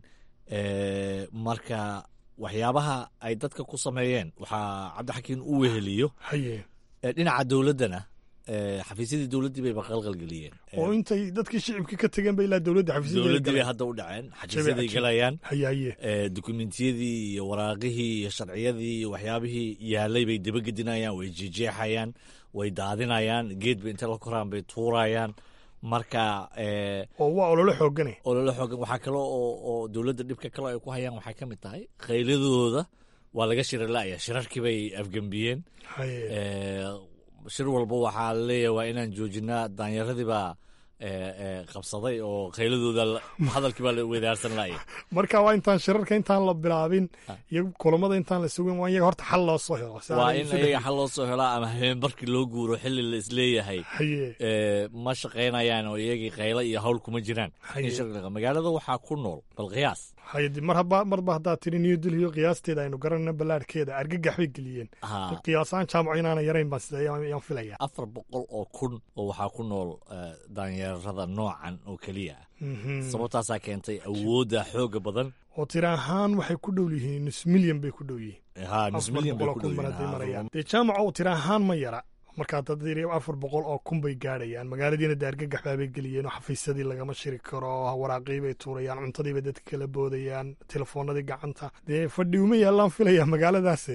ee, marka waxyaabaha ay dadka ku sameeyeen waxaa cabdixakiin u weheliyo haye ee, dhinaca dowladdana ee, xafiisyadii dowladdii bay baqalqalgeliyeen oo intay dadkii shicibkii ka tegeen ba ilaa dowladda xafiisyada dowladdii bay hadda u dhaceen xajiisyaday cajiib. galayaan haye haye ee, dukumentiyadii iyo waraaqihii iyo sharciyadii iyo waxyaabihii yaalay bay dabagedinayaan way jejeexayaan way daadinayaan geed bay inta la koraan bay tuurayaan marka ee, oo waa ololo xoogane ololo xoogan waxaa kale oo oo dowladda dhibka kale ay ku hayaan waxaa ka mid tahay khayladooda waa laga shirala'aya shirarkii bay afgembiyeen haye Ee, shir walba waxaa laleeyahay waa inaan joojinaa daanyaradii baa ee, ee, qabsaday oo khayladooda la- hadalkii baa la weydaarsan la'aya marka waa intaan shirarka intaan la bilaabin iyo kulamada intaan la sugin waa in iyaga horta xal loo soo helo si waa aanay in isu iyaga dhexin. xal loo soo helaa ama habeenbarkii loo guuro xilli la isleeyahay haye ee, ma shaqaynayaan oo iyagii qaylo iyo hawl kuma jiraan Haye. In shirka- magaalada waxaa ku nool bal qiyaas haye dib mar haba marba haddaad tiri new delhi oo qiyaasteeda aynu garanayna ballaadhkeeda argagax bay geliyeen Ha. qiyaasaan jaamaco inaana yarayn baan sida ayaan filaya afar boqol oo kun oo waxaa ku nool ee, daanyeerada noocan oo keliya ah Mhm. sababtaasaa keentay awoodda xooga badan oo tiri ahaan waxay ku dhow yihiin nus milyan bay ku dhow yihiin ha nus Afar milyan bay boqol oo ku kun dhow baan hadday yihiin, ha, marayaan run- dee jaamaco uu tiri ahaan ma yara markaa dad yiri afar boqol oo kun bay gaadhayaan magaaladiina dee argagax baabay geliyeen oo xafiisyadii lagama shiri karo waraaqii bay tuurayaan cuntadii bay dadka kala boodayaan telefoonadii gacanta dee fadhi uma yaallaan filaya magaaladaase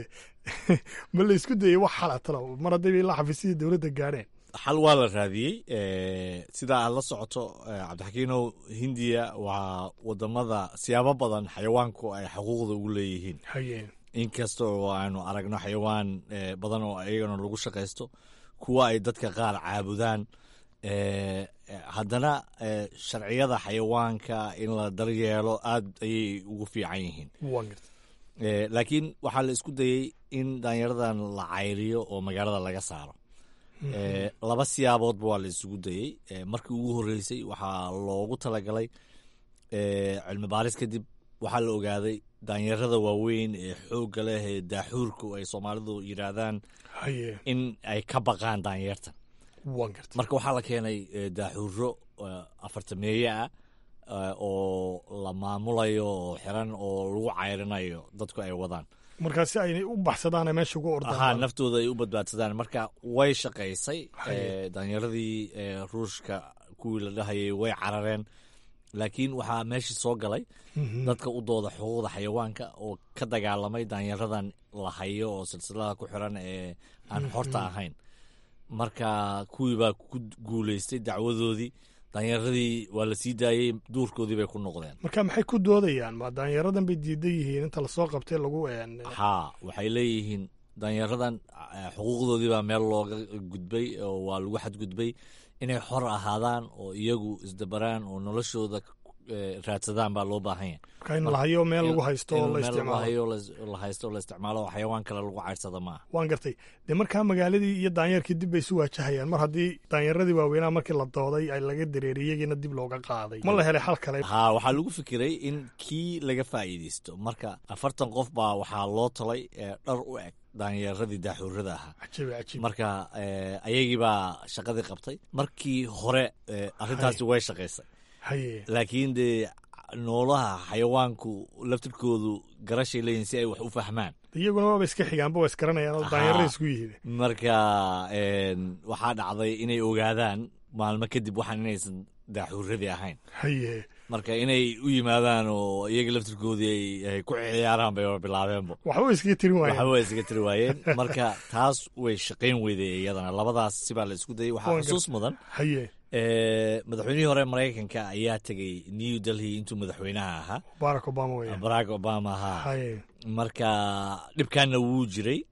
ma la isku dayay wax xala talo mar haddayba ilaa xafiisyadii dowladda gaadheen xal waa la raadiyey ee, sidaa aad la socoto ee, cabdixakiinow hindiya waa wadamada siyaabo badan xayawaanku ay xuquuqda ugu leeyihiin haye inkasta oo aanu aragno xayawaan ee, badan oo iyagana lagu shaqaysto kuwa ay dadka qaar caabudaan ee, ee, haddana ee, sharciyada xayawaanka in la daryeelo aad ayay ugu fiican yihiin waan garta Ee, laakiin waxaa la isku dayey in daanyaradan la cayriyo oo magaalada laga saaro Ee, laba siyaaboodba waa la isugu dayey Ee, markii ugu horreysay waxaa loogu talagalay ee, cilmi baaris kadib waxaa la ogaaday daanyarada waaweyn ee xoogga leh ee daaxuurku ay soomaalidu yidhaahdaan haye in ay ka baqaan daanyartan waan garta marka waxaa la keenay ee, daaxuuro ee, afartameeye ah ee, oo la maamulayo oo xiran oo lagu cayrinayo dadku ay wadaan markaa si aynay u baxsadaan ay meesha ugu ahaa ordaan naftooda ay u badbaadsadaan marka way shaqaysay Haye. ee, daanyaradii ee, ruushka kuwii la dhahayay way carareen laakiin waxaa meeshii soo galay Mhm. dadka u dooda xuquuqda xayawaanka oo ka dagaalamay daanyaradan la hayo oo silsilada ku xiran ee aan xorta Mhm. ahayn marka kuwii baa ku guuleystay dacwadoodii daanyaradii waa la sii daayey duurkoodii bay ku noqdeen marka maxay ku doodayaan ma daanyaradan bay diidan yihiin inta lasoo qabtay lagu een haa waxay leeyihiin daanyaradan eh, xuquuqdoodii baa meel looga gudbay oo waa lagu xadgudbay inay xor ahaadaan oo iyagu isdabaraan oo noloshooda eh, raadsadaan baa loo baahan yahay marka in la hayo meel lagu haysto oo in la meel lagu isticmaalo hayo la- la haysto oo la isticmaalo oo xayawaan kale lagu cayrsada maaha waan gartay dee markaa magaaladii iyo daanyeerkii dib bay isu waajahayaan mar haddii daanyaradii waaweynaa markii la dooday ay laga dareeriyey iyagiina dib looga qaaday ma la helay xal kale haa waxaa lagu fikiray in kii laga faa'iidaysto marka afartan qof baa waxaa loo talay eh, dhar u eg daanyeeradii daaxuurada ahaa cajiib cajiib marka eh, ayagii baa shaqadii qabtay markii hore eh, arrintaasi way shaqaysay haye laakiin dee noolaha xayawaanku laftirkoodu garashay leeyihin si ay wax u fahmaan iyaguna waaba iska xigaanba waa isgaranayaan oo daanyarada isku yihiin marka een, waxaa dhacday inay ogaadaan maalmo kadib waxaan inaysan daaxuuradii ahayn haye marka inay u yimaadaan oo iyaga laftirkoodii ay- ay ku ciyaaraan bay bilaabeenba waxba iskaga tirin waayeen waxba way isaga tiri waayeen marka taas way shaqayn weyday iyadana labadaas sibaa la isku dayay waxaa Waan xusuus gartay. mudan haye ee, madaxweynihii hore maraykanka ayaa tegey new delhi intuu madaxweynaha ahaa barack obama weeyaan barack obama ahaa haye marka dhibkaana wuu jiray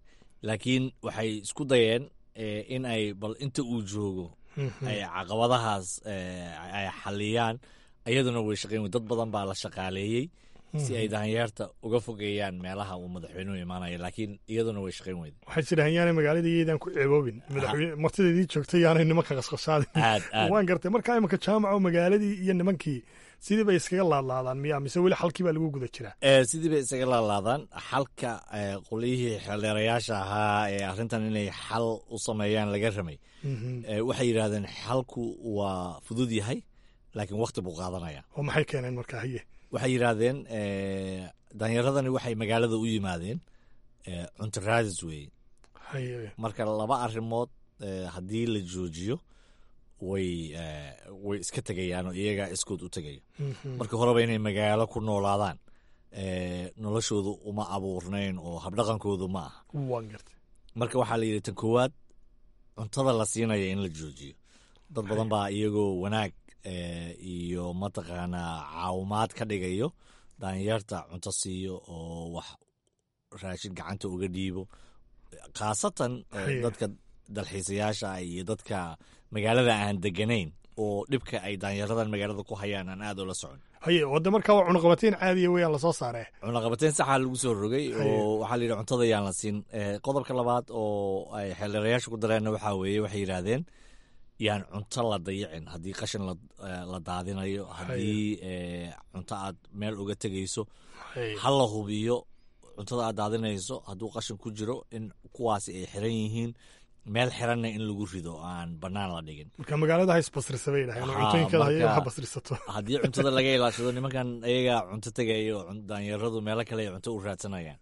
laakiin waxay isku dayeen in ay bal inta uu joogo ay caqabadahaas ay xaliyaan iyaduna way shaqeyn wey dad badan baa la shaqaaleeyey si ay daanyeerta uga fogeeyaan meelaha uu madaxweynuhu imaanayo laakiin iyaduna way shaqeyn weyda waxay jiraan yaanay magaalada iyaydaan ku ceeboobin madaxweyne martidaydii joogtay yaanay nimanka qasqashaadin aad aad waan gartay marka imanka jaamaco magaaladii iyo nimankii sidii bay iskaga laadlaadaan miya mise weli xalkii baa lagu guda jiraa sidii bay isaga laalaadaan xalka qolyihii xeeldheerayaasha ahaa ee arrintan inay xal u sameeyaan laga ramay waxay yidhahdeen xalku waa fudud yahay laakiin wakti buu qaadanaya oo maxay keeneen marka haye waxay yidhaahdeen daanyaradani waxay magaalada u yimaadeen cunto raadis weeye marka laba arrimood haddii la joojiyo way way iska tegayaan oo iyagaa iskood u tegaya marka horeba inay magaalo ku noolaadaan noloshoodu uma abuurnayn oo habdhaqankoodu ma aha marka waxaa la yidhi tan koowaad cuntada la siinaya in la joojiyo dad badan baa iyagoo wanaag iyo mataqaanaa caawimaad ka dhigayo daanyeerta cunto siiyo oo wax raashin gacanta uga dhiibo khaasatan dadka dalxiisayaasha iyo dadka magaalada aan deganayn oo dhibka ay daanyaradan magaalada ku hayaan aan aad ula socon haye wadda markaa waa cunaqabateyn caadiya weyaan lasoo saaree cunaqabateyn saxaa lagu soo rogay oo waxaa la yidhi cuntada yaan la siin qodobka labaad oo ay xeeldheerayaasha ku dareenna waxaa weeye waxay yidhaahdeen yaan cunto la dayicin haddii qashin la daadinayo haddii cunto aad meel uga tegayso ha la hubiyo cuntada aad daadinayso hadduu qashin ku jiro in kuwaasi ay xiran yihiin meel xiranna in lagu rido aan bannaan la dhigin marka magaalada ha isbasrisa bay dhahayn oo cuntooyinkeeda haye ha basrisato haddii cuntada laga ilaashado nimankan ayagaa cunto tegaya oo daanyaradu meelo kale ay cunto u raadsanayaan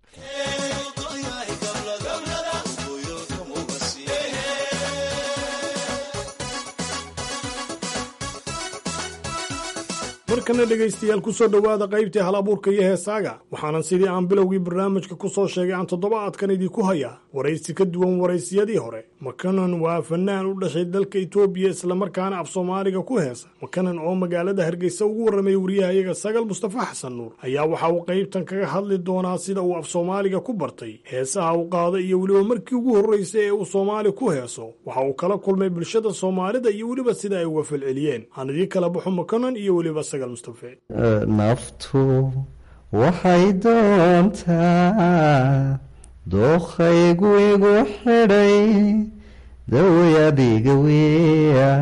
markana dhegaystayaal ku soo dhowaada qaybtii hal abuurka iyo heesaaga waxaanan sidii aan bilowgii barnaamijka ku soo sheegay aan toddobaadkan idinku hayaa waraysi ka duwan waraysiyadii hore makanan waa fanaan u dhashay dalka itoobiya islamarkaana af soomaaliga ku heesa makanan oo magaalada hargeysa ugu warramay wariyahayaga sagal mustafa xasan nuur ayaa waxa uu qaybtan kaga hadli doonaa sida uu af soomaaliga ku bartay heesaha u qaada iyo weliba markii ugu horraysay ee uu soomaali ku heeso waxa uu kala kulmay bulshada soomaalida iyo weliba sida ay uga falceliyeen aan idii kala baxo makanan iyo weliba naftu waxay doontaa dookhaygu igu xidhay daway adiga weya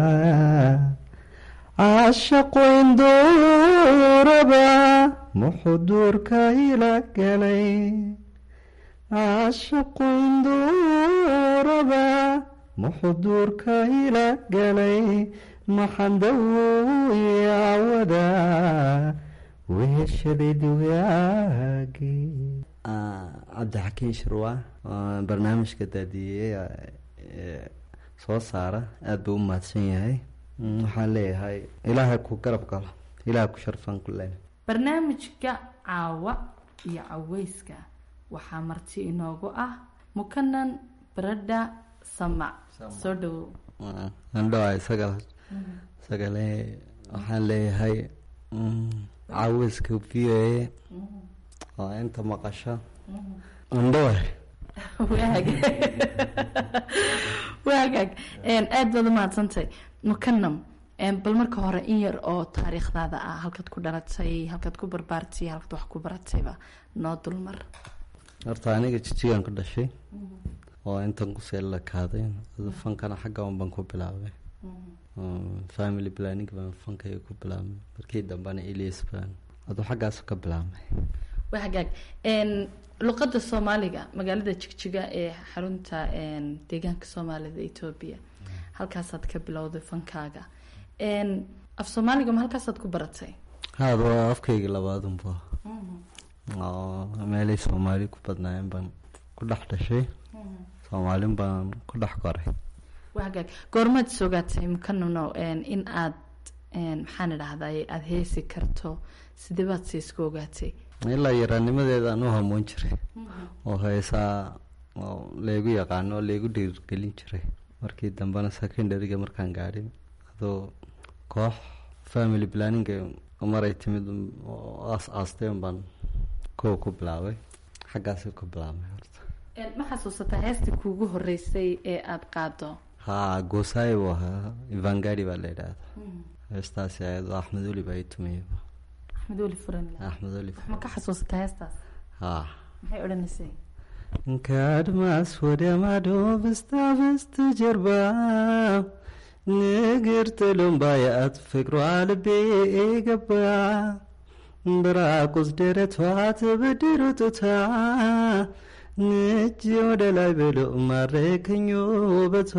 caashaqoyn dooraba muxuduurka ila galay caashaqoyn dooraba muxuduurka ila galay maxandawoyawada weeshadaydiwaagi cabdixakiin shirwa barnaamijka daadiyey soo saara aada buu u mahadsan yahay waxaan leeyahay ilaahay ku garab galo ilaahay ku sharfan ku len barnaamijka caawa iyo caweyska waxaa marti inoogu ah mukanan baradha samac soo dhawow andhoa isaga isagale waxaan leeyahay caawiska v o a oo inta maqasho andhoa waagaag aada baad umahadsantahay mukanam bal marka hore in yar oo taariikhdaada ah halkaad ku dhalatay halkaad ku barbaartay halkaad wax ku baratayba noo dulmar horta aniga jijigaan ku dhashay oo intan kusee la kaaday fankana xagga un baan ku bilaabay family planning baan fankayga ku bilaabmay markii dambena elias baan aduu xaggaas ka bilaabmay waa hagaag luqadda soomaaliga magaalada jigjiga ee xarunta deegaanka soomaalida etoobiya halkaasaad ka bilowday fankaaga af soomaaliga ma halkaasaad ku baratay haada waa afkayga labaadunba oo meelay soomaali ku badnaayeen baan ku dhex dhashay soomaalin baan ku dhex koray waa hagaag goormaad is ogaatay mukanano in aad maxaan idhahday aada heesi karto sidee baad si isku ogaatay ilaa yaraanimadeeda aan u hamoon jiray oo heesaa oo laygu yaqaano oo laygu dhiirgelin jiray markii dambena secondaryga markaan gaadhin adoo koox family planninga maray timid oo aas aasteen baan kow ku bilaabay xaggaasi ku bilaabmay horta ma xasuusataa heestii kuugu horeysay ee aada qaado haa goosaay buu ahaa ivangari baa la yidhaahda heestaasi ayadoo axmed oli baa i tumayaba axmed weli furan axmed oli ma ka xasuusataa heestaas haa maxay odhanaysay ከአድማስ ወደ ማዶ በስታ በስተጀርባ ንግር ጥሎም ባያት ፍቅሯ ልቤ ገባ በራቁት ደረቷ ተበድሮ ጡታ እጅ ወደ ላይ ብሎ ማረከኝ ውበቷ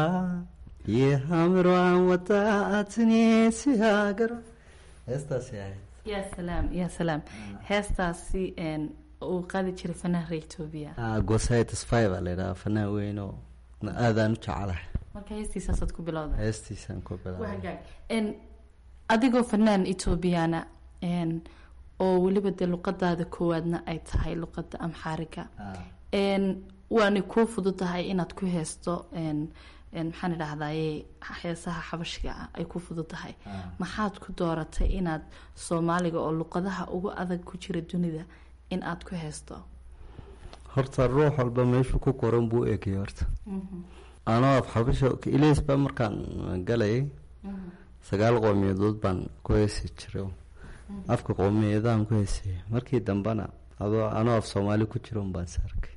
የሐምሯን ወጣት እኔ ሲሀገሯ heestaasi ahayd yaa salaam yaa salaam heestaasi uu qaadi jiray fanaanka etoobiya haa goosaay tasfay baa la yidhaha fanaan weyn oo aadaan u jecelahay marka heestiisaasaad ku bilowda heestiisaan ku bilaabay hagaag n adigoo fanaan etoobiyana n oo weliba dee luqadaada koowaadna ay tahay luqada amxaariga n waanay kuu fududahay inaad ku heesto n maxaan idhahdaye heesaha xabashiga ah ay ku fududahay maxaad ku dooratay inaad soomaaliga oo luqadaha ugu adag ku jira dunida in aada ku heesto horta ruux walba meeshuu ku qoran buu egay horta anoo af xabasha ilays baa markaan galayay sagaal qowmiyadood baan ku heesi jiray afka qowmiyadahan ku heesaya markii dambena adoo anoo af soomaali ku jira unbaan sarkay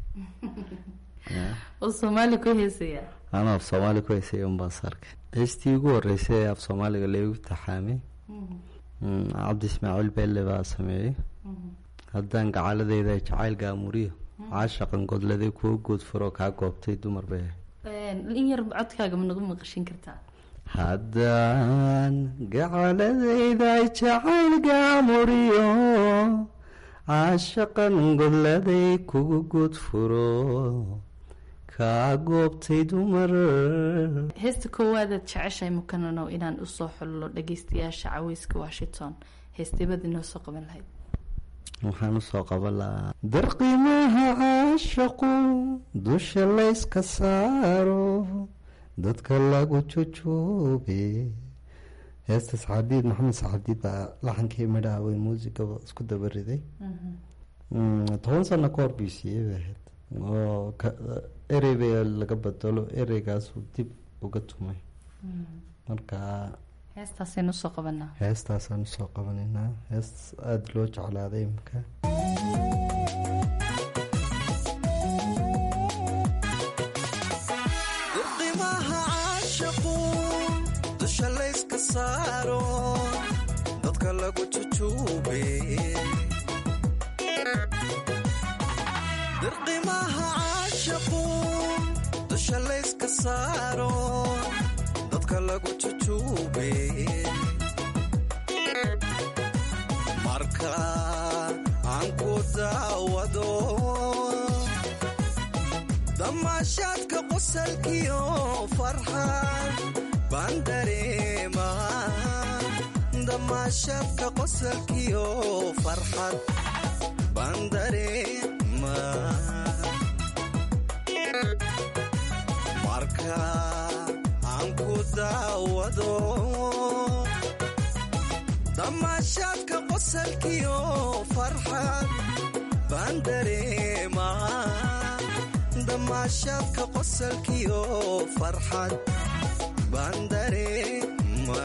oo soomaali ku heesaya anoo af soomaali ku heesaya unbaan sarkay heestii ugu horeysay ee af soomaaliga leegu taxaamay cabdi ismaaciil beelle baa sameeyey haddaan gacaladeyda jacayl gaamuriyo caashaqan godladay kuwa goodfuroo kaa goobtay dumar bay ahayd in yar codkaaga ma nagu maqashin kartaa haddaan gacaladayda jacayl gaamuriyo caashaqan godladay kugu goodfuro kaa goobtay dumar heesta koowaadaad jeceshahay mukananow inaan usoo xullo dhageystayaasha caweyska washington heestebada inoo soo qaban lahayd waxaan usoo qaban lahaa darqimaha caashaqu dusha layska saaro dadka lagu jojoobe heestaas xadiid maxamed saxadiid baa laxankii midhaha wey muusigaba isku daba riday toban sano ka hor buu siiyey bay ahayd oo erey bay laga bedelo ereygaasuu dib uga tumay marka heestaasaynu usoo qabanaa heestaasaan usoo qabanaynaa hees aada loo jeclaaday imika durqimaha caashaqu dusha layska saaro dadka lagu jujuube dirqimaha caashaqu dusha layska saaro dadka lagu jujuube marka aan ku daawado damaashaadka qosalkiyo farxad baan dareema damaashaadka qosalkiyo farxad baan dareema marka aan ku daawado damaashaadka qosalkiyo farxad baan dareema damaashaadka qosalkiyo farxad baan dareema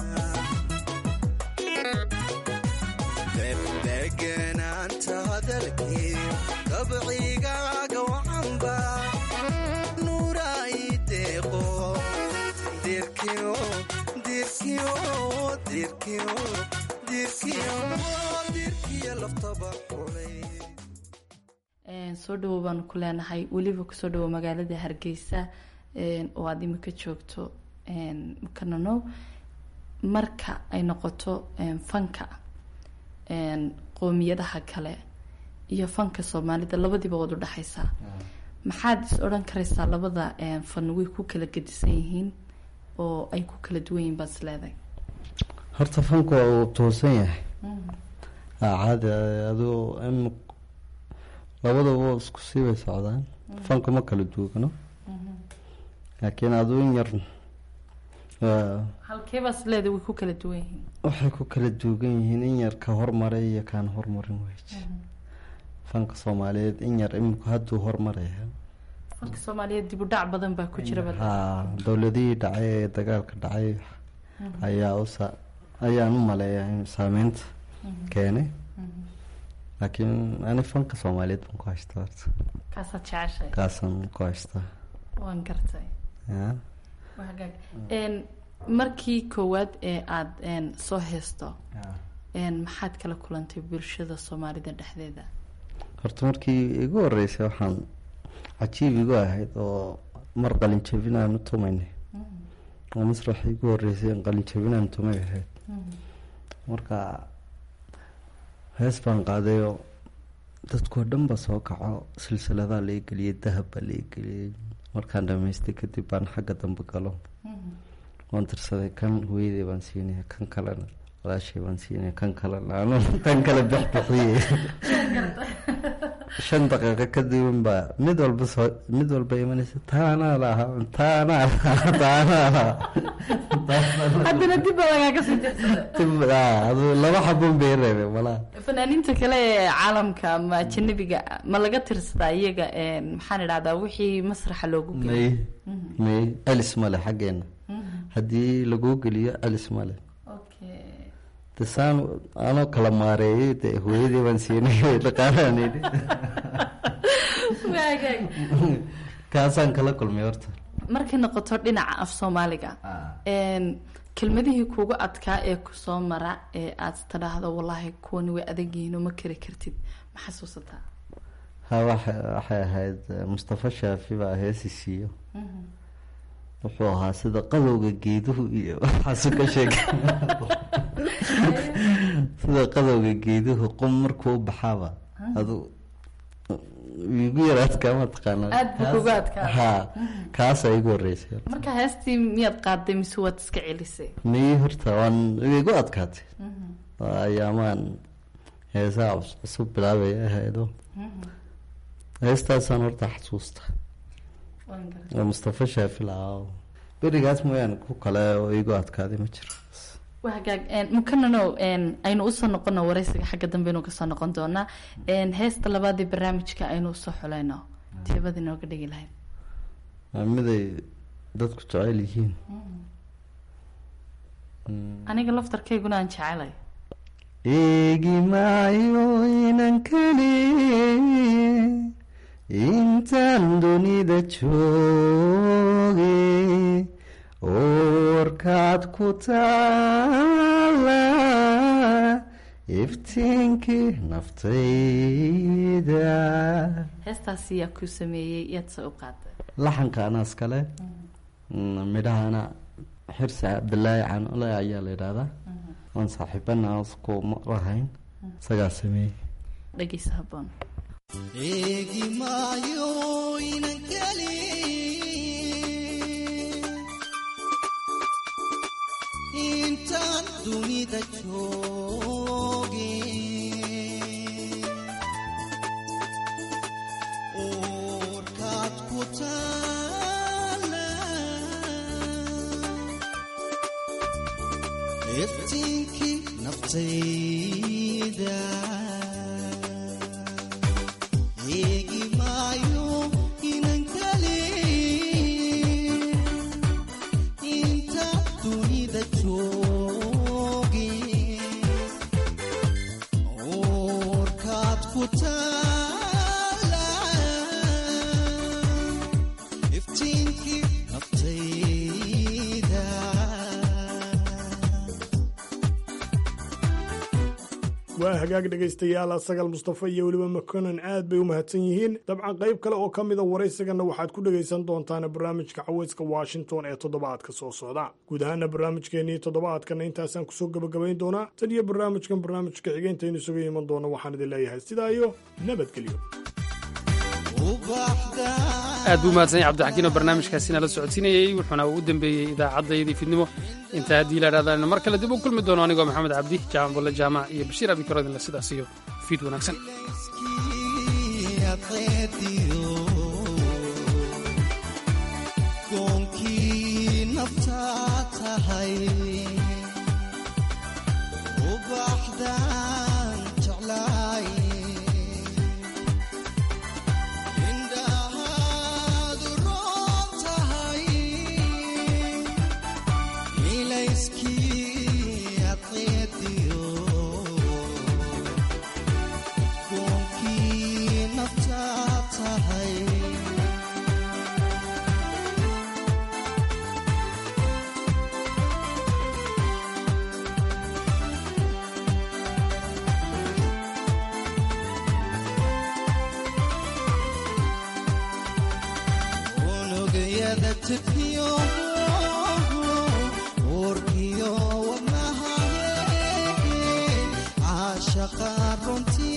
degdeganaanta hadalkii dabcigaaga wacanba nuuray deeqo dirkiyo dirkiyo dirkiyo dirkiyo dirkiyo laftaba xulay soo dhawow baanu ku leenahay weliba kusoo dhawow magaalada hargeysa oo aada imika joogto mukananow marka ay noqoto fanka qoomiyadaha kale iyo fanka soomaalida labadiiba waad udhexaysaa maxaad is odhan karaysaa labada fan way ku kala gedisan yihiin oo ay ku kala duwan yihiin baad is leedahay horta fanku waa uu toosan yahay caadi aduu in labadaba isku sii bay socdaan fanku ma kala duugano laakiin aduu in yar halkeebaas leedahay way ku kala duwan yihiin waxay ku kala duugan yihiin in yar ka hormaray iyo kaan hormarin wey fanka soomaaliyeed in yar iminku hadduu hormaraya fanka soomaaliyeed dib u dhac badan baa ku jira bal haa dowladihii dhacay ee dagaalka dhacay ayaa usa ayaan u maleeyaa in saameynta keenay laakiin ani fanka soomaaliyeed baan ku haystaa horta kaasaad jeceshay kaasaan ku haystaa waan gartay ya waa hagaag Een, markii koowaad ee aada een, soo heesto een, maxaad kala kulantay bulshada soomaalida dhexdeeda horta markii igu horeysay waxaan cajiib igu ahayd oo mar qalin jabin aan u tumaynay oo masrax igu horeysay in qalin jabin aan tumay ahayd marka hees baan qaadayoo dadkoo dhan ba soo kaco silsiladaa laga geliyay dahab baa laga geliyay markaan dhamaystay kadib baan xagga dambe galo waan tirsaday kan hooyaday baan siinaya kan kalena walaashay baan siinaya kan kalena anu kan kale bixbixiyey shan daqiiqo kadibin baa mid walba soo mid walba imanaysa taanaa laha taanaa laha taanaa laha haddana dib baa lagaaga sii jeedsada Tib- aa, aduu laba xabun bay reebay walaa fanaaniinta kale ee caalamka ama ajanabiga ma laga tirsadaa iyaga een, maxaan idhahdaa wixii masraxa loogu may geliyo may celis male xaggeena haddii laguu geliyo celis male de saan anoo kala maareeyay de hooyadii baan siinay dhaqaalaan idhi Waagaag. kaasaan kala kulmay horta markay noqoto dhinaca af soomaaliga een, kelmadihii kuugu adkaa ee kusoo mara ee aad tidhaahdo wallaahi kuwani way adag yihiin oo ma kari kartid ma xasuusataa ha waxa waxay ahayd eh, mustafa shaafi baa heesi siiyo wuxuu ahaa sida qadowga geeduhu iyo waxaasu ka sheegay sida qadowga geeduhu qum markuu u baxaaba adu igu yaraadkaa ma taqaana Aad buu kugu adkaa. ha kaasaa igu horeysay marka heestii miyaad qaaday mise waad iska celisay mii horta waan igu adkaatay Waa ayaamaan heesaha cus- cusub bilaabaya ahaydo heestaasaan horta xasuusta oo mustafa shaafi lahaa oo berigaas mooyaane ku kale oo igu adkaaday ma jiro waa hagaag een, mukananow een, aynu usoo noqono wareysiga xagga dambe aynu kasoo noqon doonaa een, heesta labaadii barnaamijka aynu usoo xulayno teebada inooga dhigi lahayd waa miday dadku jecel yihiin aniga laftarkayguna aan jecelay eegi maayo inan kale intaan dunida jooge oorkaad ku taala iftiinkii naftayda heestaasi yaa kuu sameeyey yaad se u qaaday laxanka anaas kale midhahana xirsi cabdilaahi canole ayaa la yidhaahdaa oon saaxiibana isku lahayn isagaa sameeyey dhegeysa haboon eegi maayo inan keli intaan dunida jooge oorkaad ku taala iftiinkii naftayda eegi maayo inan kale inta dunida jooge oorkaad ku taala iftiinkii naftayda waa hagaag dhegaystayaal asagal mustafa iyo weliba makonan aad bay u mahadsan yihiin dabcan qayb kale oo ka mida waraysigana waxaad ku dhegaysan doontaan barnaamijka caweyska washington ee toddobaadka soo socda guud ahaana barnaamijkeenii toddobaadkana intaasaan kusoo gabagabayn doonaa tan iyo barnaamijkan barnaamijka xigeenteenu isuga iman doona waxaan idin leeyahay sidaa iyo nabadgelyo aad buu mahadsan yahay cabdixakiin oo barnaamijkaasi nala socodsiinayey wuxuuna u dambeeyey idaacaddayadii fidnimo intaa haddii la idhahdaan mar kale dib u kulmi doono anigoo maxamed cabdi jaamac bulle jaamac iyo bashiir abikarodinle sidaas iyo fiid wanaagsan goonkii naftaa tahay ubaxdaan jeclaay wada jirkiyo uurkiyo wadnahaye caashaqa runtii